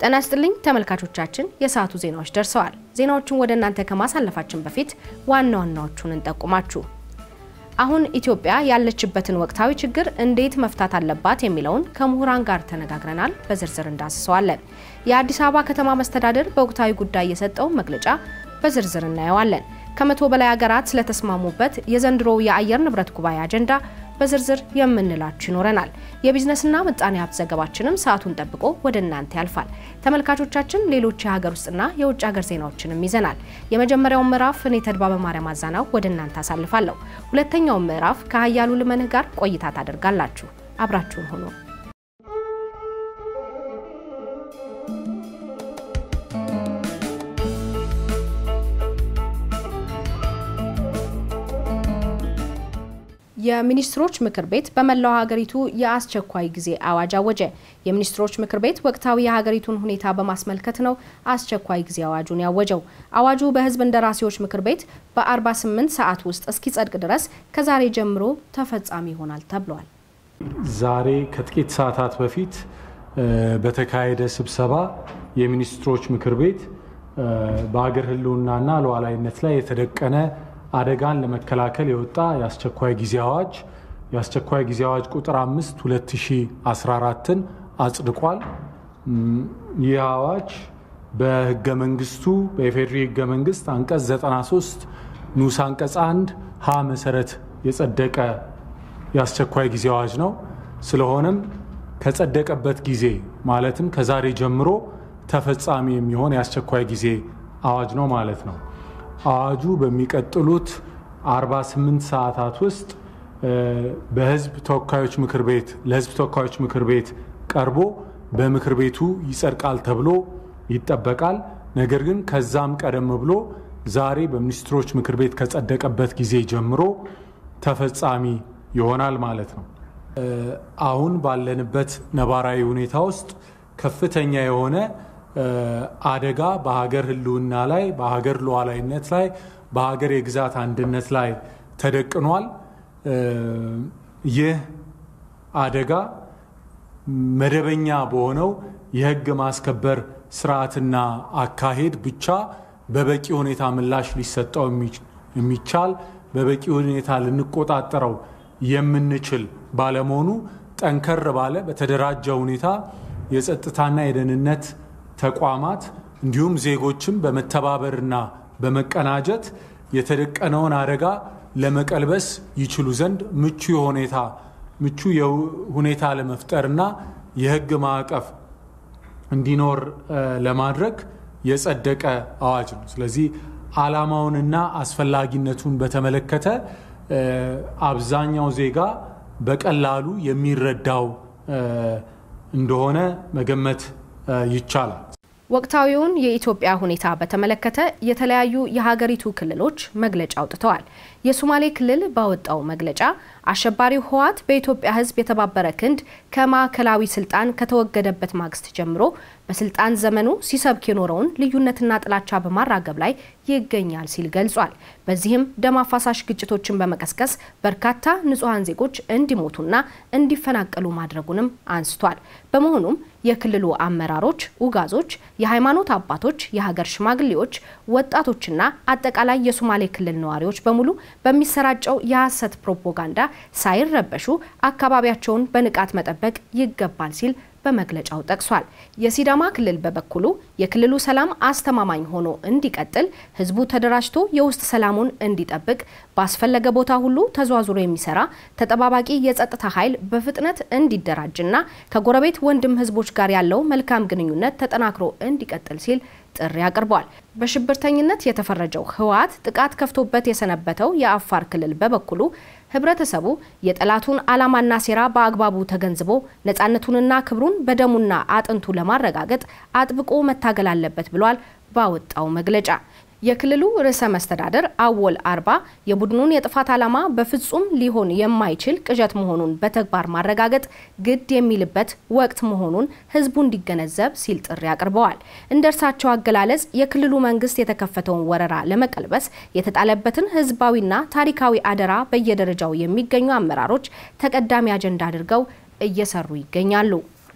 ጤና ይስጥልኝ ተመልካቾቻችን፣ የሰዓቱ ዜናዎች ደርሰዋል። ዜናዎቹን ወደ እናንተ ከማሳለፋችን በፊት ዋና ዋናዎቹን እንጠቁማችሁ። አሁን ኢትዮጵያ ያለችበትን ወቅታዊ ችግር እንዴት መፍታት አለባት የሚለውን ከምሁራን ጋር ተነጋግረናል። በዝርዝር እንዳስሰዋለን። የአዲስ አበባ ከተማ መስተዳደር በወቅታዊ ጉዳይ የሰጠውን መግለጫ በዝርዝር እናየዋለን። ከመቶ በላይ ሀገራት ስለተስማሙበት የዘንድሮው የአየር ንብረት ጉባኤ አጀንዳ በዝርዝር የምንላችሁ ይኖረናል። የቢዝነስና ምጣኔ ሀብት ዘገባችንም ሰዓቱን ጠብቆ ወደ እናንተ ያልፋል። ተመልካቾቻችን ሌሎች የሀገር ውስጥና የውጭ ሀገር ዜናዎችንም ይዘናል። የመጀመሪያውን ምዕራፍ እኔ ተድባበ ማርያም አዛናው ወደ እናንተ አሳልፋለሁ። ሁለተኛውን ምዕራፍ ከሀያሉ ልመንህ ጋር ቆይታ ታደርጋላችሁ። አብራችሁን ሆኖ የሚኒስትሮች ምክር ቤት በመላው ሀገሪቱ የአስቸኳይ ጊዜ አዋጅ አወጀ። የሚኒስትሮች ምክር ቤት ወቅታዊ የሀገሪቱን ሁኔታ በማስመልከት ነው አስቸኳይ ጊዜ አዋጁን ያወጀው። አዋጁ በሕዝብ እንደራሴዎች ምክር ቤት በ48 ሰዓት ውስጥ እስኪጸድቅ ድረስ ከዛሬ ጀምሮ ተፈጻሚ ይሆናል ተብሏል። ዛሬ ከጥቂት ሰዓታት በፊት በተካሄደ ስብሰባ የሚኒስትሮች ምክር ቤት በሀገር ሕልውናና ሉዓላዊነት ላይ የተደቀነ አደጋን ለመከላከል የወጣ የአስቸኳይ ጊዜ አዋጅ የአስቸኳይ ጊዜ አዋጅ ቁጥር 5 2014ን አጽድቋል። ይህ አዋጅ በህገ መንግስቱ በኢፌዴሪ ህገ መንግስት አንቀጽ 93 ንዑስ አንቀጽ 1 ሀ መሰረት የጸደቀ የአስቸኳይ ጊዜ አዋጅ ነው። ስለሆነም ከጸደቀበት ጊዜ ማለትም ከዛሬ ጀምሮ ተፈጻሚ የሚሆን የአስቸኳይ ጊዜ አዋጅ ነው ማለት ነው። አዋጁ በሚቀጥሉት 48 ሰዓታት ውስጥ በህዝብ ተወካዮች ምክር ቤት ለህዝብ ተወካዮች ምክር ቤት ቀርቦ በምክር ቤቱ ይጸድቃል ተብሎ ይጠበቃል። ነገር ግን ከዛም ቀደም ብሎ ዛሬ በሚኒስትሮች ምክር ቤት ከጸደቀበት ጊዜ ጀምሮ ተፈጻሚ ይሆናል ማለት ነው። አሁን ባለንበት ነባራዊ ሁኔታ ውስጥ ከፍተኛ የሆነ አደጋ በሀገር ህልውና ላይ በሀገር ሉዓላዊነት ላይ በሀገር የግዛት አንድነት ላይ ተደቅኗል። ይህ አደጋ መደበኛ በሆነው የህግ ማስከበር ስርዓትና አካሄድ ብቻ በበቂ ሁኔታ ምላሽ ሊሰጠው የሚቻል በበቂ ሁኔታ ልንቆጣጠረው የምንችል ባለመሆኑ ጠንከር ባለ በተደራጀ ሁኔታ የጸጥታና የደህንነት ተቋማት እንዲሁም ዜጎችም በመተባበርና በመቀናጀት የተደቀነውን አደጋ ለመቀልበስ ይችሉ ዘንድ ምቹ ሁኔታ ምቹ ሁኔታ ለመፍጠርና የህግ ማዕቀፍ እንዲኖር ለማድረግ የጸደቀ አዋጅ ነው። ስለዚህ ዓላማውንና አስፈላጊነቱን በተመለከተ አብዛኛው ዜጋ በቀላሉ የሚረዳው እንደሆነ መገመት ይቻላል። ወቅታዊውን የኢትዮጵያ ሁኔታ በተመለከተ የተለያዩ የሀገሪቱ ክልሎች መግለጫ አውጥተዋል። የሶማሌ ክልል ባወጣው መግለጫ አሸባሪው ህወሓት በኢትዮጵያ ሕዝብ የተባበረ ክንድ ከማዕከላዊ ስልጣን ከተወገደበት ማግስት ጀምሮ በስልጣን ዘመኑ ሲሰብክ የኖረውን ልዩነትና ጥላቻ በማራገብ ላይ ይገኛል ሲል ገልጿል። በዚህም ደም አፋሳሽ ግጭቶችን በመቀስቀስ በርካታ ንጹሐን ዜጎች እንዲሞቱና እንዲፈናቀሉ ማድረጉንም አንስቷል። በመሆኑም የክልሉ አመራሮች፣ ኡጋዞች፣ የሃይማኖት አባቶች፣ የሀገር ሽማግሌዎች፣ ወጣቶችና አጠቃላይ የሶማሌ ክልል ነዋሪዎች በሙሉ በሚሰራጨው የሐሰት ፕሮፓጋንዳ ሳይረበሹ አካባቢያቸውን በንቃት መጠበቅ ይገባል ሲል በመግለጫው ጠቅሷል። የሲዳማ ክልል በበኩሉ የክልሉ ሰላም አስተማማኝ ሆኖ እንዲቀጥል ህዝቡ ተደራጅቶ የውስጥ ሰላሙን እንዲጠብቅ ባስፈለገ ቦታ ሁሉ ተዟዙሮ የሚሰራ ተጠባባቂ የጸጥታ ኃይል በፍጥነት እንዲደራጅና ከጎረቤት ወንድም ህዝቦች ጋር ያለው መልካም ግንኙነት ተጠናክሮ እንዲቀጥል ሲል ጥሪ አቅርቧል። በሽብርተኝነት የተፈረጀው ህወሓት ጥቃት ከፍቶበት የሰነበተው የአፋር ክልል በበኩሉ ህብረተሰቡ የጠላቱን ዓላማና ሴራ በአግባቡ ተገንዝቦ ነፃነቱንና ክብሩን በደሙና አጥንቱ ለማረጋገጥ አጥብቆ መታገል አለበት ብሏል ባወጣው መግለጫ። የክልሉ ርዕሰ መስተዳደር አወል አርባ የቡድኑን የጥፋት ዓላማ በፍጹም ሊሆን የማይችል ቅዠት መሆኑን በተግባር ማረጋገጥ ግድ የሚልበት ወቅት መሆኑን ህዝቡ እንዲገነዘብ ሲል ጥሪ አቅርበዋል። እንደ እርሳቸው አገላለጽ የክልሉ መንግስት የተከፈተውን ወረራ ለመቀልበስ የተጣለበትን ህዝባዊና ታሪካዊ አደራ በየደረጃው የሚገኙ አመራሮች ተቀዳሚ አጀንዳ አድርገው እየሰሩ ይገኛሉ።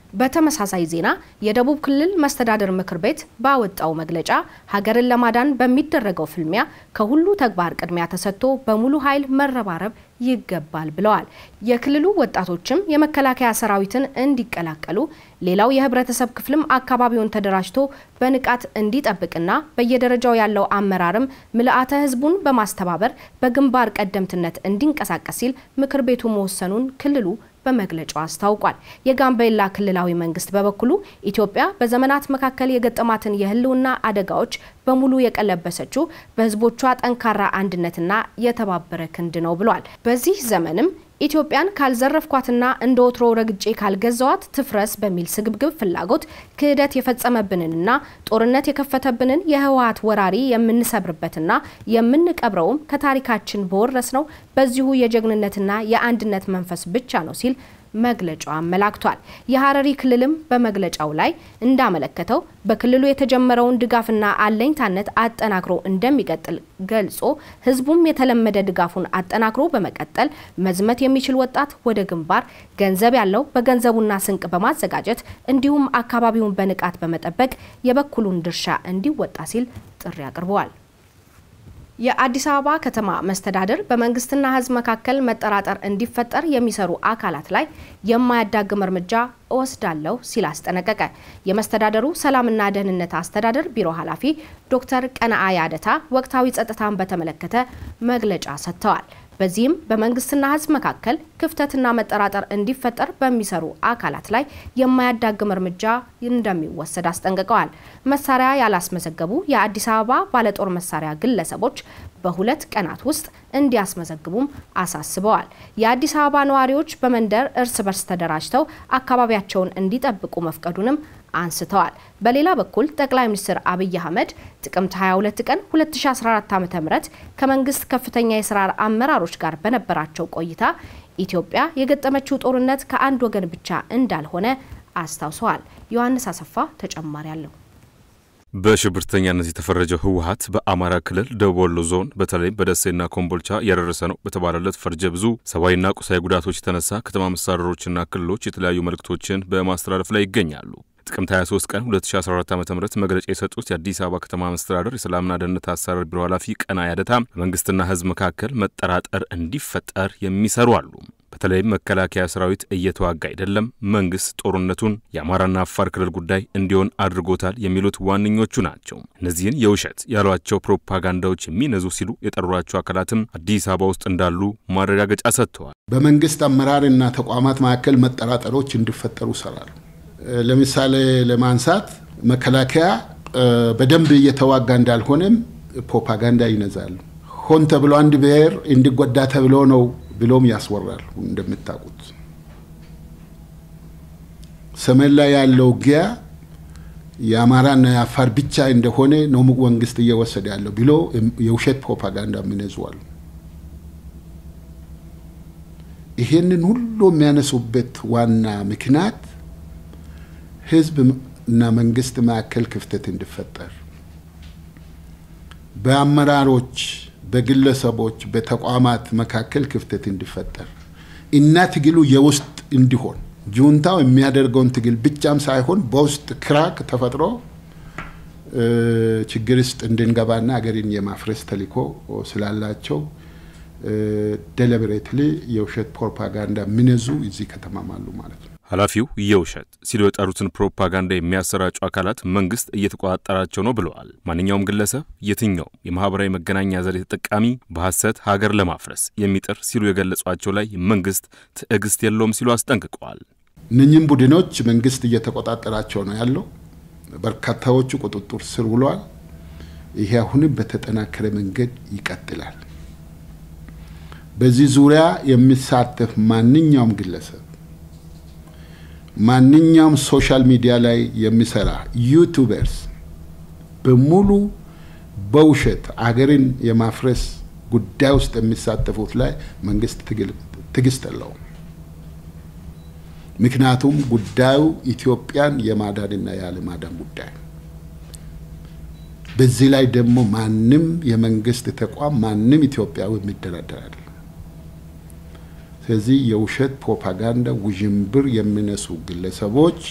በተመሳሳይ ዜና የደቡብ ክልል መስተዳድር ምክር ቤት ባወጣው መግለጫ ሀገርን ለማዳን በሚደረገው ፍልሚያ ከሁሉ ተግባር ቅድሚያ ተሰጥቶ በሙሉ ኃይል መረባረብ ይገባል ብለዋል። የክልሉ ወጣቶችም የመከላከያ ሰራዊትን እንዲቀላቀሉ፣ ሌላው የህብረተሰብ ክፍልም አካባቢውን ተደራጅቶ በንቃት እንዲጠብቅና በየደረጃው ያለው አመራርም ምልአተ ህዝቡን በማስተባበር በግንባር ቀደምትነት እንዲንቀሳቀስ ሲል ምክር ቤቱ መወሰኑን ክልሉ በመግለጫው አስታውቋል። የጋምቤላ ክልላዊ መንግስት በበኩሉ ኢትዮጵያ በዘመናት መካከል የገጠማትን የህልውና አደጋዎች በሙሉ የቀለበሰችው በህዝቦቿ ጠንካራ አንድነትና የተባበረ ክንድ ነው ብሏል። በዚህ ዘመንም ኢትዮጵያን ካልዘረፍኳትና እንደ ወትሮ ረግጬ ካልገዛዋት ትፍረስ በሚል ስግብግብ ፍላጎት ክህደት የፈጸመብንንና ጦርነት የከፈተብንን የህወሀት ወራሪ የምንሰብርበትና የምንቀብረውም ከታሪካችን በወረስነው በዚሁ የጀግንነትና የአንድነት መንፈስ ብቻ ነው ሲል መግለጫው አመላክቷል። የሀረሪ ክልልም በመግለጫው ላይ እንዳመለከተው በክልሉ የተጀመረውን ድጋፍና አለኝታነት አጠናክሮ እንደሚቀጥል ገልጾ ህዝቡም የተለመደ ድጋፉን አጠናክሮ በመቀጠል መዝመት የሚችል ወጣት ወደ ግንባር፣ ገንዘብ ያለው በገንዘቡና ስንቅ በማዘጋጀት እንዲሁም አካባቢውን በንቃት በመጠበቅ የበኩሉን ድርሻ እንዲወጣ ሲል ጥሪ አቅርበዋል። የአዲስ አበባ ከተማ መስተዳድር በመንግስትና ህዝብ መካከል መጠራጠር እንዲፈጠር የሚሰሩ አካላት ላይ የማያዳግም እርምጃ እወስዳለሁ ሲል አስጠነቀቀ። የመስተዳደሩ ሰላምና ደህንነት አስተዳደር ቢሮ ኃላፊ ዶክተር ቀነአ ያደታ ወቅታዊ ጸጥታን በተመለከተ መግለጫ ሰጥተዋል። በዚህም በመንግስትና ህዝብ መካከል ክፍተትና መጠራጠር እንዲፈጠር በሚሰሩ አካላት ላይ የማያዳግም እርምጃ እንደሚወሰድ አስጠንቅቀዋል። መሳሪያ ያላስመዘገቡ የአዲስ አበባ ባለጦር መሳሪያ ግለሰቦች በሁለት ቀናት ውስጥ እንዲያስመዘግቡም አሳስበዋል። የአዲስ አበባ ነዋሪዎች በመንደር እርስ በርስ ተደራጅተው አካባቢያቸውን እንዲጠብቁ መፍቀዱንም አንስተዋል። በሌላ በኩል ጠቅላይ ሚኒስትር አብይ አህመድ ጥቅምት 22 ቀን 2014 ዓ.ም ከመንግስት ከፍተኛ የስራ አመራሮች ጋር በነበራቸው ቆይታ ኢትዮጵያ የገጠመችው ጦርነት ከአንድ ወገን ብቻ እንዳልሆነ አስታውሰዋል። ዮሐንስ አሰፋ ተጨማሪ አለው። በሽብርተኛነት የተፈረጀው ህወሀት በአማራ ክልል ደቡብ ወሎ ዞን በተለይም በደሴና ኮምቦልቻ ያደረሰ ነው በተባለለት ፈርጀ ብዙ ሰብአዊና ቁሳዊ ጉዳቶች የተነሳ ከተማ መስተዳድሮችና ክልሎች የተለያዩ መልእክቶችን በማስተላለፍ ላይ ይገኛሉ። ጥቅምት 23 ቀን 2014 ዓ ም መግለጫ የሰጡት የአዲስ አበባ ከተማ መስተዳደር የሰላምና ደህንነት አስተዳደር ቢሮ ኃላፊ ቀና ያደታ በመንግስትና ህዝብ መካከል መጠራጠር እንዲፈጠር የሚሰሩ አሉ። በተለይም መከላከያ ሰራዊት እየተዋጋ አይደለም፣ መንግስት ጦርነቱን የአማራና አፋር ክልል ጉዳይ እንዲሆን አድርጎታል የሚሉት ዋነኞቹ ናቸው። እነዚህን የውሸት ያሏቸው ፕሮፓጋንዳዎች የሚነዙ ሲሉ የጠሯቸው አካላትም አዲስ አበባ ውስጥ እንዳሉ ማረጋገጫ ሰጥተዋል። በመንግስት አመራርና ተቋማት መካከል መጠራጠሮች እንዲፈጠሩ ይሰራሉ። ለምሳሌ ለማንሳት መከላከያ በደንብ እየተዋጋ እንዳልሆነም ፕሮፓጋንዳ ይነዛሉ። ሆን ተብሎ አንድ ብሔር እንዲጎዳ ተብሎ ነው ብሎም ያስወራል። እንደምታውቁት ሰሜን ላይ ያለው ውጊያ የአማራና የአፋር ብቻ እንደሆነ ነው መንግስት እየወሰደ ያለው ብሎ የውሸት ፕሮፓጋንዳ የሚነዙዋሉ። ይሄንን ሁሉ የሚያነሱበት ዋና ምክንያት ህዝብ እና መንግስት መካከል ክፍተት እንዲፈጠር በአመራሮች፣ በግለሰቦች፣ በተቋማት መካከል ክፍተት እንዲፈጠር እና ትግሉ የውስጥ እንዲሆን ጁንታው የሚያደርገውን ትግል ብቻም ሳይሆን በውስጥ ክራክ ተፈጥሮ ችግር ውስጥ እንድንገባና ሀገርን የማፍረስ ተልዕኮ ስላላቸው ደሊብሬትሊ የውሸት ፕሮፓጋንዳ የሚነዙ እዚህ ከተማም አሉ ማለት ነው። ኃላፊው የውሸት ሲሉ የጠሩትን ፕሮፓጋንዳ የሚያሰራጩ አካላት መንግስት እየተቆጣጠራቸው ነው ብለዋል። ማንኛውም ግለሰብ፣ የትኛውም የማህበራዊ መገናኛ ዘዴ ተጠቃሚ በሐሰት ሀገር ለማፍረስ የሚጥር ሲሉ የገለጿቸው ላይ መንግስት ትዕግስት የለውም ሲሉ አስጠንቅቀዋል። እነኝም ቡድኖች መንግስት እየተቆጣጠራቸው ነው ያለው። በርካታዎቹ ቁጥጥር ስር ውለዋል። ይሄ አሁንም በተጠናከረ መንገድ ይቀጥላል። በዚህ ዙሪያ የሚሳተፍ ማንኛውም ግለሰብ ማንኛውም ሶሻል ሚዲያ ላይ የሚሰራ ዩቱበርስ በሙሉ በውሸት አገርን የማፍረስ ጉዳይ ውስጥ የሚሳተፉት ላይ መንግስት ትዕግስት የለውም። ምክንያቱም ጉዳዩ ኢትዮጵያን የማዳንና ያለማዳን ጉዳይ ነው። በዚህ ላይ ደግሞ ማንም የመንግስት ተቋም ማንም ኢትዮጵያዊ የሚደራደር አይደለም። ስለዚህ የውሸት ፕሮፓጋንዳ ውዥንብር የሚነሱ ግለሰቦች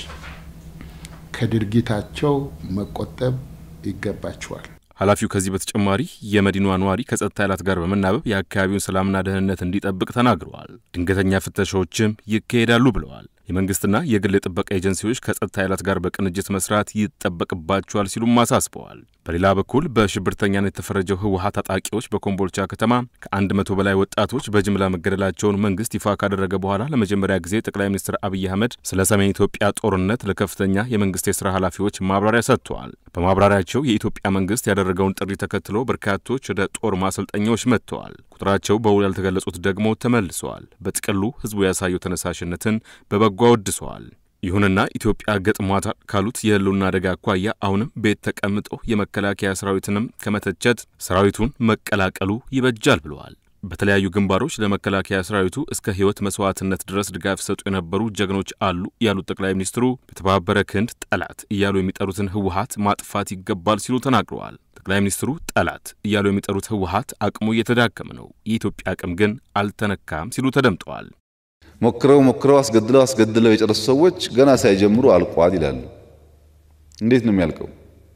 ከድርጊታቸው መቆጠብ ይገባቸዋል። ኃላፊው ከዚህ በተጨማሪ የመዲናዋ ነዋሪ ከጸጥታ ኃይላት ጋር በመናበብ የአካባቢውን ሰላምና ደህንነት እንዲጠብቅ ተናግረዋል። ድንገተኛ ፍተሻዎችም ይካሄዳሉ ብለዋል። የመንግስትና የግል የጥበቃ ኤጀንሲዎች ከጸጥታ ኃይላት ጋር በቅንጅት መስራት ይጠበቅባቸዋል ሲሉም አሳስበዋል። በሌላ በኩል በሽብርተኛነት የተፈረጀው ህወሀት ታጣቂዎች በኮምቦልቻ ከተማ ከአንድ መቶ በላይ ወጣቶች በጅምላ መገደላቸውን መንግስት ይፋ ካደረገ በኋላ ለመጀመሪያ ጊዜ ጠቅላይ ሚኒስትር አብይ አህመድ ስለ ሰሜን ኢትዮጵያ ጦርነት ለከፍተኛ የመንግስት የስራ ኃላፊዎች ማብራሪያ ሰጥተዋል። በማብራሪያቸው የኢትዮጵያ መንግስት ያደረገውን ጥሪ ተከትሎ በርካቶች ወደ ጦር ማሰልጠኛዎች መጥተዋል። ቁጥራቸው በውል ያልተገለጹት ደግሞ ተመልሰዋል። በጥቅሉ ህዝቡ ያሳየው ተነሳሽነትን በበጎ አወድሰዋል። ይሁንና ኢትዮጵያ ገጥሟታል ካሉት የህልውና አደጋ አኳያ አሁንም ቤት ተቀምጦ የመከላከያ ሰራዊትንም ከመተቸት ሰራዊቱን መቀላቀሉ ይበጃል ብለዋል። በተለያዩ ግንባሮች ለመከላከያ ሰራዊቱ እስከ ህይወት መስዋዕትነት ድረስ ድጋፍ ሰጡ የነበሩ ጀግኖች አሉ ያሉት ጠቅላይ ሚኒስትሩ በተባበረ ክንድ ጠላት እያሉ የሚጠሩትን ህወሀት ማጥፋት ይገባል ሲሉ ተናግረዋል። ጠቅላይ ሚኒስትሩ ጠላት እያሉ የሚጠሩት ህወሀት አቅሙ እየተዳከመ ነው፣ የኢትዮጵያ አቅም ግን አልተነካም ሲሉ ተደምጠዋል። ሞክረው ሞክረው አስገድለው አስገድለው የጨረሱ ሰዎች ገና ሳይጀምሩ አልቋል ይላሉ። እንዴት ነው የሚያልቀው?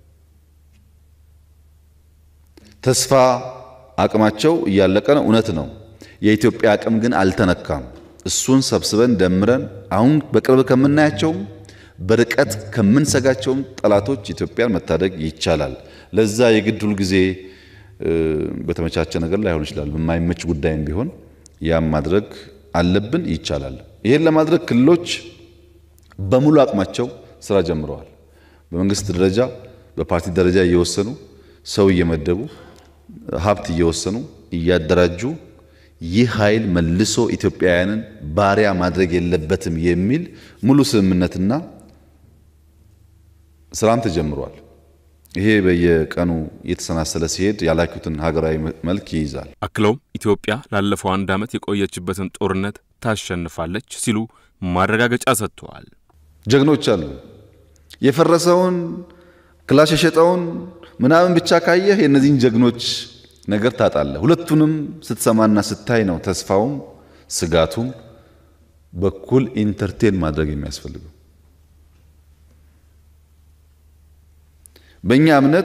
ተስፋ አቅማቸው እያለቀ ነው፣ እውነት ነው። የኢትዮጵያ አቅም ግን አልተነካም። እሱን ሰብስበን ደምረን አሁን በቅርብ ከምናያቸውም በርቀት ከምንሰጋቸውም ጠላቶች ኢትዮጵያን መታደግ ይቻላል። ለዛ የግድ ሁል ጊዜ በተመቻቸ ነገር ላይሆን ይችላል። በማይመች ጉዳይም ቢሆን ያም ማድረግ አለብን፣ ይቻላል። ይሄን ለማድረግ ክልሎች በሙሉ አቅማቸው ስራ ጀምረዋል። በመንግስት ደረጃ በፓርቲ ደረጃ እየወሰኑ ሰው እየመደቡ ሀብት እየወሰኑ እያደራጁ ይህ ኃይል መልሶ ኢትዮጵያውያንን ባሪያ ማድረግ የለበትም የሚል ሙሉ ስምምነትና ስራም ተጀምሯል። ይሄ በየቀኑ እየተሰናሰለ ሲሄድ ያላኩትን ሀገራዊ መልክ ይይዛል። አክለውም ኢትዮጵያ ላለፈው አንድ ዓመት የቆየችበትን ጦርነት ታሸንፋለች ሲሉ ማረጋገጫ ሰጥተዋል። ጀግኖች አሉ። የፈረሰውን ክላሽ የሸጠውን ምናምን ብቻ ካየህ የእነዚህን ጀግኖች ነገር ታጣለህ። ሁለቱንም ስትሰማና ስታይ ነው ተስፋውም ስጋቱም በኩል ኢንተርቴን ማድረግ የሚያስፈልገው። በእኛ እምነት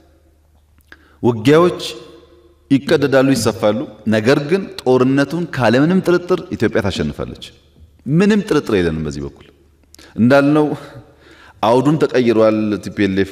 ውጊያዎች ይቀደዳሉ፣ ይሰፋሉ። ነገር ግን ጦርነቱን ካለምንም ጥርጥር ኢትዮጵያ ታሸንፋለች። ምንም ጥርጥር የለንም። በዚህ በኩል እንዳልነው አውዱን ተቀይሯል። ቲፒኤልኤፍ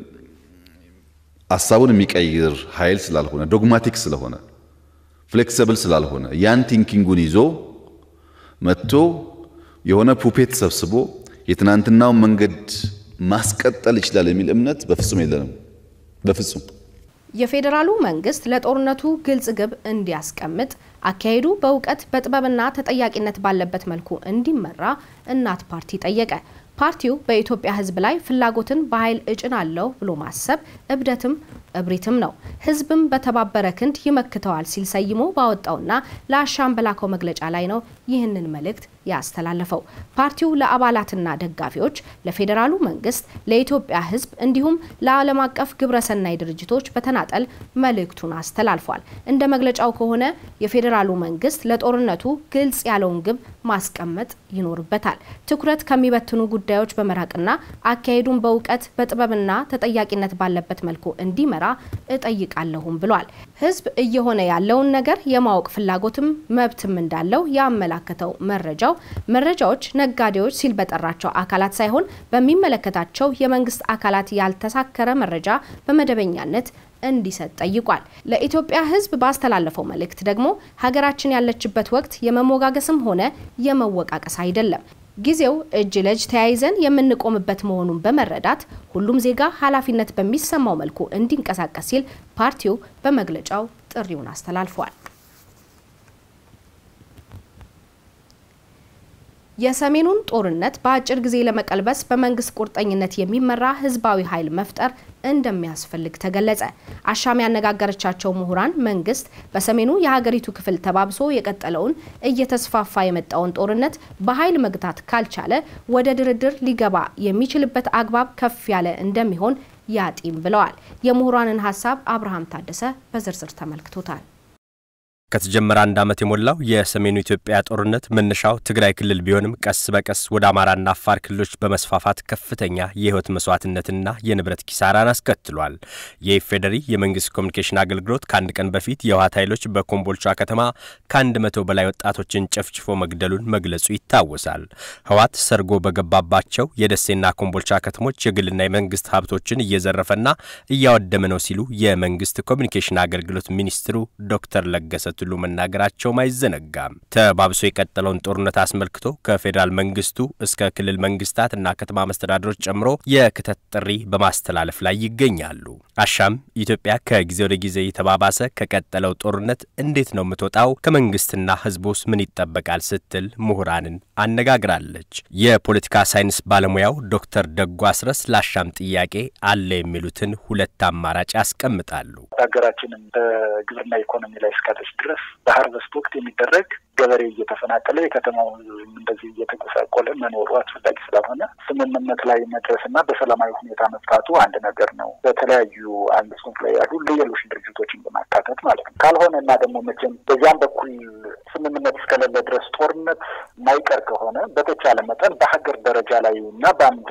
ሀሳቡን የሚቀይር ኃይል ስላልሆነ ዶግማቲክ ስለሆነ ፍሌክሲብል ስላልሆነ ያን ቲንኪንጉን ይዞ መጥቶ የሆነ ፑፔት ሰብስቦ የትናንትናውን መንገድ ማስቀጠል ይችላል የሚል እምነት በፍጹም የለንም። በፍጹም የፌዴራሉ መንግስት ለጦርነቱ ግልጽ ግብ እንዲያስቀምጥ አካሄዱ በእውቀት በጥበብና ተጠያቂነት ባለበት መልኩ እንዲመራ እናት ፓርቲ ጠየቀ። ፓርቲው በኢትዮጵያ ሕዝብ ላይ ፍላጎትን በኃይል እጭናለሁ ብሎ ማሰብ እብደትም እብሪትም ነው፣ ሕዝብም በተባበረ ክንድ ይመክተዋል ሲል ሰይሞ ባወጣውና ለአሻም በላከው መግለጫ ላይ ነው ይህንን መልእክት ያስተላለፈው። ፓርቲው ለአባላትና ደጋፊዎች፣ ለፌዴራሉ መንግስት፣ ለኢትዮጵያ ሕዝብ እንዲሁም ለዓለም አቀፍ ግብረሰናይ ድርጅቶች በተናጠል መልእክቱን አስተላልፏል። እንደ መግለጫው ከሆነ የፌዴራሉ መንግስት ለጦርነቱ ግልጽ ያለውን ግብ ማስቀመጥ ይኖርበታል። ትኩረት ከሚበትኑ ጉዳዮች በመራቅና አካሄዱን በእውቀት በጥበብና ተጠያቂነት ባለበት መልኩ እንዲመራ እጠይቃለሁም ብሏል። ህዝብ እየሆነ ያለውን ነገር የማወቅ ፍላጎትም መብትም እንዳለው ያመላከተው መረጃው መረጃዎች ነጋዴዎች ሲል በጠራቸው አካላት ሳይሆን በሚመለከታቸው የመንግስት አካላት ያልተሳከረ መረጃ በመደበኛነት እንዲሰጥ ጠይቋል። ለኢትዮጵያ ህዝብ ባስተላለፈው መልእክት ደግሞ ሀገራችን ያለችበት ወቅት የመሞጋገስም ሆነ የመወቃቀስ አይደለም። ጊዜው እጅ ለእጅ ተያይዘን የምንቆምበት መሆኑን በመረዳት ሁሉም ዜጋ ኃላፊነት በሚሰማው መልኩ እንዲንቀሳቀስ ሲል ፓርቲው በመግለጫው ጥሪውን አስተላልፏል። የሰሜኑን ጦርነት በአጭር ጊዜ ለመቀልበስ በመንግስት ቁርጠኝነት የሚመራ ህዝባዊ ኃይል መፍጠር እንደሚያስፈልግ ተገለጸ። አሻም ያነጋገረቻቸው ምሁራን መንግስት በሰሜኑ የሀገሪቱ ክፍል ተባብሶ የቀጠለውን እየተስፋፋ የመጣውን ጦርነት በኃይል መግታት ካልቻለ ወደ ድርድር ሊገባ የሚችልበት አግባብ ከፍ ያለ እንደሚሆን ያጢም ብለዋል። የምሁራንን ሀሳብ አብርሃም ታደሰ በዝርዝር ተመልክቶታል። ከተጀመረ አንድ ዓመት የሞላው የሰሜኑ ኢትዮጵያ ጦርነት መነሻው ትግራይ ክልል ቢሆንም ቀስ በቀስ ወደ አማራና አፋር ክልሎች በመስፋፋት ከፍተኛ የሕይወት መስዋዕትነትና የንብረት ኪሳራን አስከትሏል። የኢፌዴሪ የመንግስት ኮሚኒኬሽን አገልግሎት ከአንድ ቀን በፊት የህወሓት ኃይሎች በኮምቦልቻ ከተማ ከአንድ መቶ በላይ ወጣቶችን ጨፍጭፎ መግደሉን መግለጹ ይታወሳል። ህወሓት ሰርጎ በገባባቸው የደሴና ኮምቦልቻ ከተሞች የግልና የመንግስት ሀብቶችን እየዘረፈና እያወደመ ነው ሲሉ የመንግስት ኮሚኒኬሽን አገልግሎት ሚኒስትሩ ዶክተር ለገሰ ቱሉ መናገራቸውም አይዘነጋም። ተባብሶ የቀጠለውን ጦርነት አስመልክቶ ከፌዴራል መንግስቱ እስከ ክልል መንግስታት እና ከተማ መስተዳድሮች ጨምሮ የክተት ጥሪ በማስተላለፍ ላይ ይገኛሉ። አሻም ኢትዮጵያ ከጊዜ ወደ ጊዜ የተባባሰ ከቀጠለው ጦርነት እንዴት ነው የምትወጣው? ከመንግስትና ህዝቡስ ምን ይጠበቃል? ስትል ምሁራንን አነጋግራለች። የፖለቲካ ሳይንስ ባለሙያው ዶክተር ደጉ አስረስ ለአሻም ጥያቄ አለ የሚሉትን ሁለት አማራጭ ያስቀምጣሉ። ሀገራችንም በግብርና ኢኮኖሚ ላይ እስካለች ድረስ በሀርቨስት ወቅት የሚደረግ ገበሬ እየተፈናቀለ የከተማው እንደዚህ እየተጎሳቆለ መኖሩ አስፈላጊ ስላልሆነ ስምምነት ላይ መድረስ እና በሰላማዊ ሁኔታ መፍታቱ አንድ ነገር ነው። በተለያዩ አንግስቶች ላይ ያሉ ሌሎች ድርጅቶችን በማካተት ማለት ነው። ካልሆነ እና ደግሞ መቼም በዚያም በኩል ስምምነት እስከሌለ ድረስ ጦርነት ማይቀር ከሆነ በተቻለ መጠን በሀገር ደረጃ ላይ እና በአንድ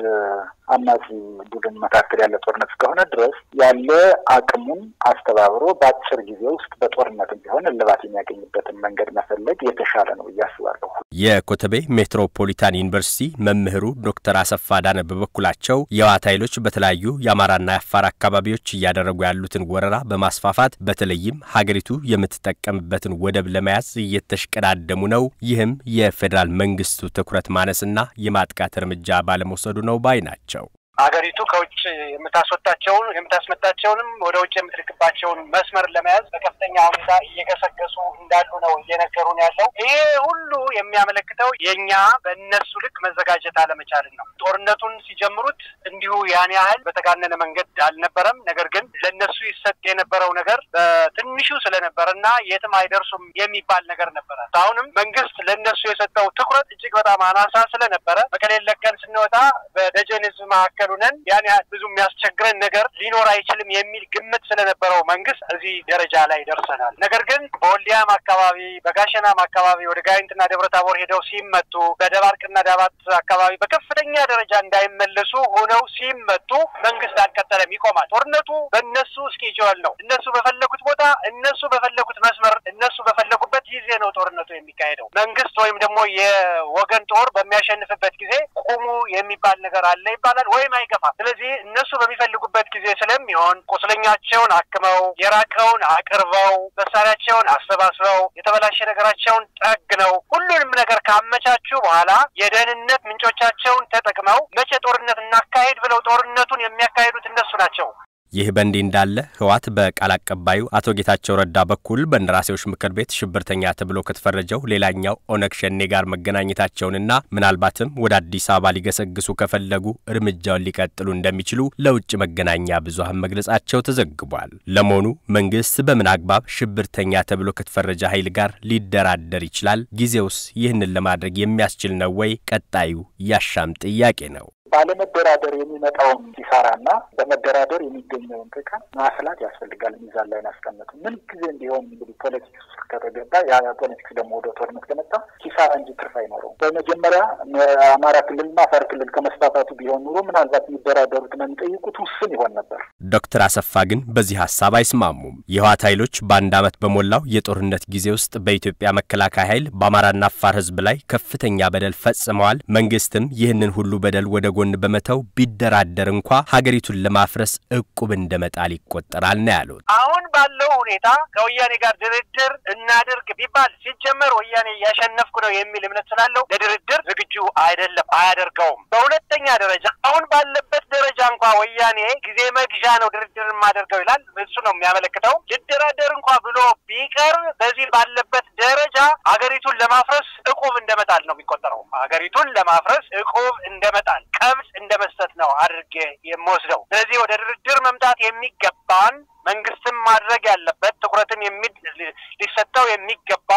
አማጺ ቡድን መካከል ያለ ጦርነት እስከሆነ ድረስ ያለ አቅሙን አስተባብሮ በአጭር ጊዜ ውስጥ በጦርነትም ቢሆን እልባት የሚያገኝበትን መንገድ መፈለግ የተሻለ ነው ብዬ አስባለሁ። የኮተቤ ሜትሮፖሊታን ዩኒቨርሲቲ መምህሩ ዶክተር አሰፋ ዳነ በበኩላቸው የህወሓት ኃይሎች በተለያዩ የአማራና የአፋር አካባቢዎች እያደረጉ ያሉትን ወረራ በማስፋፋት በተለይም ሀገሪቱ የምትጠቀምበትን ወደብ ለመያዝ እየተሽቀዳደሙ ነው። ይህም የፌዴራል መንግስቱ ትኩረት ማነስና የማጥቃት እርምጃ ባለመውሰዱ ነው ባይ ናቸው። ሀገሪቱ ከውጭ የምታስወጣቸውን የምታስመጣቸውንም ወደ ውጭ የምትልክባቸውን መስመር ለመያዝ በከፍተኛ ሁኔታ እየገሰገሱ እንዳሉ ነው እየነገሩን ያለው። ይሄ ሁሉ የሚያመለክተው የእኛ በእነሱ ልክ መዘጋጀት አለመቻልን ነው። ጦርነቱን ሲጀምሩት እንዲሁ ያን ያህል በተጋነነ መንገድ አልነበረም። ነገር ግን ለእነሱ ይሰጥ የነበረው ነገር በትንሹ ስለነበረ እና የትም አይደርሱም የሚባል ነገር ነበረ። አሁንም መንግስት ለእነሱ የሰጠው ትኩረት እጅግ በጣም አናሳ ስለነበረ መቀሌን ለቀን ስንወጣ በደጀን ህዝብ መካከል ሆነን ያን ያህል ብዙ የሚያስቸግረን ነገር ሊኖር አይችልም የሚል ግምት ስለነበረው መንግስት እዚህ ደረጃ ላይ ደርሰናል። ነገር ግን በወልዲያም አካባቢ በጋሸናም አካባቢ ወደ ጋይንትና ደብረ ታቦር ሄደው ሲመቱ፣ በደባርቅና ዳባት አካባቢ በከፍተኛ ደረጃ እንዳይመለሱ ሆነው ሲመቱ መንግስት አልቀጠለም፣ ይቆማል። ጦርነቱ በእነሱ እስኬጁል ነው። እነሱ በፈለጉት ቦታ፣ እነሱ በፈለጉት መስመር፣ እነሱ በፈለጉበት ጊዜ ነው ጦርነቱ የሚካሄደው። መንግስት ወይም ደግሞ የወገን ጦር በሚያሸንፍበት ጊዜ ቁሙ የሚባል ነገር አለ ይባላል ወይም አይገፋም። ስለዚህ እነሱ በሚፈልጉበት ጊዜ ስለሚሆን ቁስለኛቸውን አክመው የራቀውን አቅርበው መሳሪያቸውን አሰባስበው የተበላሸ ነገራቸውን ጠግነው ሁሉንም ነገር ካመቻቹ በኋላ የደህንነት ምንጮቻቸውን ተጠቅመው መቼ ጦርነት እናካሄድ ብለው ጦርነቱን የሚያካሂዱት እነሱ ናቸው። ይህ በእንዲህ እንዳለ ህወሓት በቃል አቀባዩ አቶ ጌታቸው ረዳ በኩል በእንደራሴዎች ምክር ቤት ሽብርተኛ ተብሎ ከተፈረጀው ሌላኛው ኦነግ ሸኔ ጋር መገናኘታቸውንና ምናልባትም ወደ አዲስ አበባ ሊገሰግሱ ከፈለጉ እርምጃውን ሊቀጥሉ እንደሚችሉ ለውጭ መገናኛ ብዙሃን መግለጻቸው ተዘግቧል። ለመሆኑ መንግስት በምን አግባብ ሽብርተኛ ተብሎ ከተፈረጀ ኃይል ጋር ሊደራደር ይችላል? ጊዜውስ ይህንን ለማድረግ የሚያስችል ነው ወይ? ቀጣዩ ያሻም ጥያቄ ነው። ባለመደራደር የሚመጣውን ኪሳራና በመደራደር የሚገኘውን ጥቅም ማስላት ያስፈልጋል። ሚዛን ላይ ማስቀመጥ ምን ጊዜ እንዲሆን እንግዲህ ፖለቲክስ ውስጥ ከተገባ ያ ፖለቲክስ ደግሞ ወደ ጦርነት ከመጣ ኪሳራ እንጂ ትርፍ አይኖረውም። በመጀመሪያ አማራ ክልልና አፋር ክልል ከመስፋፋቱ ቢሆን ኑሮ ምናልባት የሚደራደሩትና የሚጠይቁት ውስን ይሆን ነበር። ዶክተር አሰፋ ግን በዚህ ሀሳብ አይስማሙም። የህወሓት ኃይሎች በአንድ ዓመት በሞላው የጦርነት ጊዜ ውስጥ በኢትዮጵያ መከላከያ ኃይል በአማራና አፋር ህዝብ ላይ ከፍተኛ በደል ፈጽመዋል። መንግስትም ይህንን ሁሉ በደል ወደ ጎን በመተው ቢደራደር እንኳ ሀገሪቱን ለማፍረስ እቁብ እንደመጣል ይቆጠራል ነው ያሉት። አሁን ባለው ሁኔታ ከወያኔ ጋር ድርድር እናድርግ ቢባል ሲጀመር ወያኔ እያሸነፍኩ ነው የሚል እምነት ስላለው ለድርድር ዝግጁ አይደለም፣ አያደርገውም። በሁለተኛ ደረጃ አሁን ባለበት ደረጃ እንኳ ወያኔ ጊዜ መግዣ ነው ድርድር የማደርገው ይላል። እሱ ነው የሚያመለክተው። ልደራደር እንኳ ብሎ ቢቀር በዚህ ባለበት ደረጃ ሀገሪቱን ለማፍረስ እቁብ እንደመጣል ነው የሚቆጠረው። ሀገሪቱን ለማፍረስ እቁብ እንደመጣል ቀብድ እንደ መስጠት ነው አድርጌ የምወስደው። ስለዚህ ወደ ድርድር መምጣት የሚገባን መንግስትም ማድረግ ያለበት ትኩረትም ሊሰጠው የሚገባው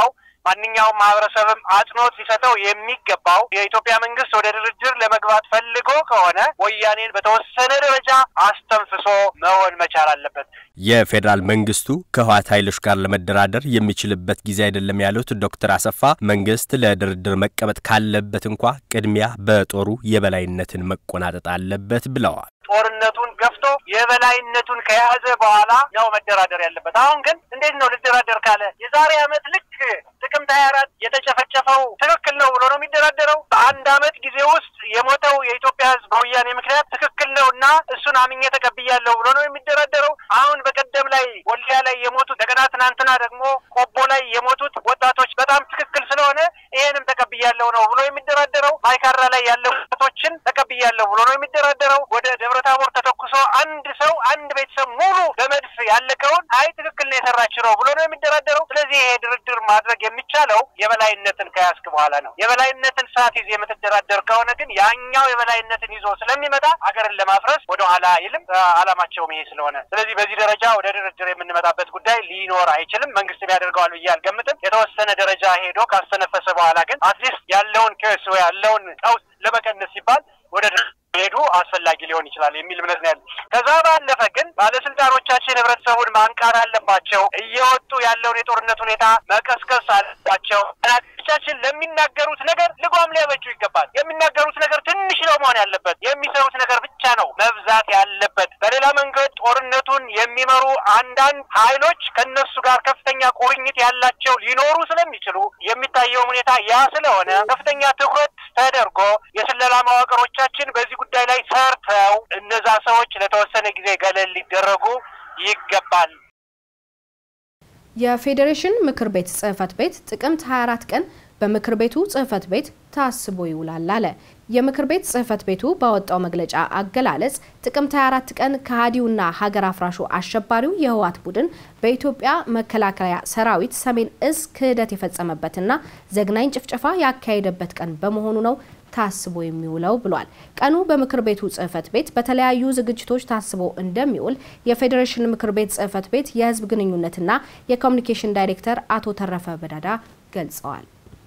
ማንኛውም ማህበረሰብም አጽንኦት ሊሰጠው የሚገባው የኢትዮጵያ መንግስት ወደ ድርድር ለመግባት ፈልጎ ከሆነ ወያኔን በተወሰነ ደረጃ አስተንፍሶ መሆን መቻል አለበት። የፌዴራል መንግስቱ ከህወሓት ኃይሎች ጋር ለመደራደር የሚችልበት ጊዜ አይደለም ያሉት ዶክተር አሰፋ መንግስት ለድርድር መቀመጥ ካለበት እንኳ ቅድሚያ በጦሩ የበላይነትን መቆናጠጥ አለበት ብለዋል። ጦርነቱን ገፍቶ የበላይነቱን ከያዘ በኋላ ነው መደራደር ያለበት። አሁን ግን እንዴት ነው ልደራደር ካለ የዛሬ ዓመት ልክ ጥቅምት ሀያ አራት የተጨፈጨፈው ትክክል ነው ብሎ ነው የሚደራደረው? በአንድ ዓመት ጊዜ ውስጥ የሞተው የኢትዮጵያ ህዝብ በወያኔ ምክንያት ትክክል ነው እና እሱን አምኜ ተቀብያለሁ ብሎ ነው የሚደራደረው? አሁን በቀደም ላይ ወልዲያ ላይ የሞቱት እንደገና ትናንትና ደግሞ ቆቦ ላይ የሞቱት ወጣቶች በጣም ትክክል ስለሆነ ይሄንም ተቀብያለሁ ነው ብሎ የሚደራደረው? ማይካድራ ላይ ያለው ወጣቶችን ተቀብያለሁ ብሎ ነው የሚደራደረው? ወደ ደብረ ታቦር ተተኩሶ አንድ ሰው አንድ ቤተሰብ ሙሉ በመድፍ ያለቀውን አይ ትክክል ነው የሰራችው ነው ብሎ ነው የሚደራደረው? ስለዚህ ይሄ ድርድር ማድረግ የሚቻለው የበላይነትን ከያዝክ በኋላ ነው። የበላይነትን ሳትይዝ የምትደራደር ከሆነ ግን ያኛው የበላይነትን ይዞ ስለሚመጣ ሀገርን ለማፍረስ ወደ ኋላ አይልም። አላማቸውም ይሄ ስለሆነ ስለዚህ በዚህ ደረጃ ወደ ድርድር የምንመጣበት ጉዳይ ሊኖር አይችልም። መንግስትም ያደርገዋል ብዬ አልገምትም። የተወሰነ ደረጃ ሄዶ ካስተነፈሰ በኋላ ግን አትሊስት ያለውን ኬስ ያለውን ቀውስ ለመቀነስ ሲባል ወደ ሄዱ አስፈላጊ ሊሆን ይችላል የሚል እምነት ነው ያለ። ከዛ ባለፈ ግን ባለስልጣኖቻችን ህብረተሰቡን ማንቃት አለባቸው። እየወጡ ያለውን የጦርነት ሁኔታ መቀስቀስ አለባቸው። ቻችን ለሚናገሩት ነገር ልጓም ሊያበጁ ይገባል። የሚናገሩት ነገር ትንሽ ነው መሆን ያለበት፣ የሚሰሩት ነገር ብቻ ነው መብዛት ያለበት። በሌላ መንገድ ጦርነቱን የሚመሩ አንዳንድ ኃይሎች ከነሱ ጋር ከፍተኛ ቁርኝት ያላቸው ሊኖሩ ስለሚችሉ የሚታየውም ሁኔታ ያ ስለሆነ ከፍተኛ ትኩረት ተደርጎ የስለላ መዋቅሮቻችን በዚህ ጉዳይ ላይ ሰርተው እነዛ ሰዎች ለተወሰነ ጊዜ ገለል ሊደረጉ ይገባል። የፌዴሬሽን ምክር ቤት ጽህፈት ቤት ጥቅምት 24 ቀን በምክር ቤቱ ጽህፈት ቤት ታስቦ ይውላል አለ። የምክር ቤት ጽህፈት ቤቱ ባወጣው መግለጫ አገላለጽ ጥቅምት 24 ቀን ከሃዲውና ሀገር አፍራሹ አሸባሪው የህወሓት ቡድን በኢትዮጵያ መከላከያ ሰራዊት ሰሜን እዝ ክህደት የፈጸመበትና ዘግናኝ ጭፍጨፋ ያካሄደበት ቀን በመሆኑ ነው ታስቦ የሚውለው ብሏል። ቀኑ በምክር ቤቱ ጽህፈት ቤት በተለያዩ ዝግጅቶች ታስቦ እንደሚውል የፌዴሬሽን ምክር ቤት ጽህፈት ቤት የህዝብ ግንኙነትና የኮሚኒኬሽን ዳይሬክተር አቶ ተረፈ በዳዳ ገልጸዋል።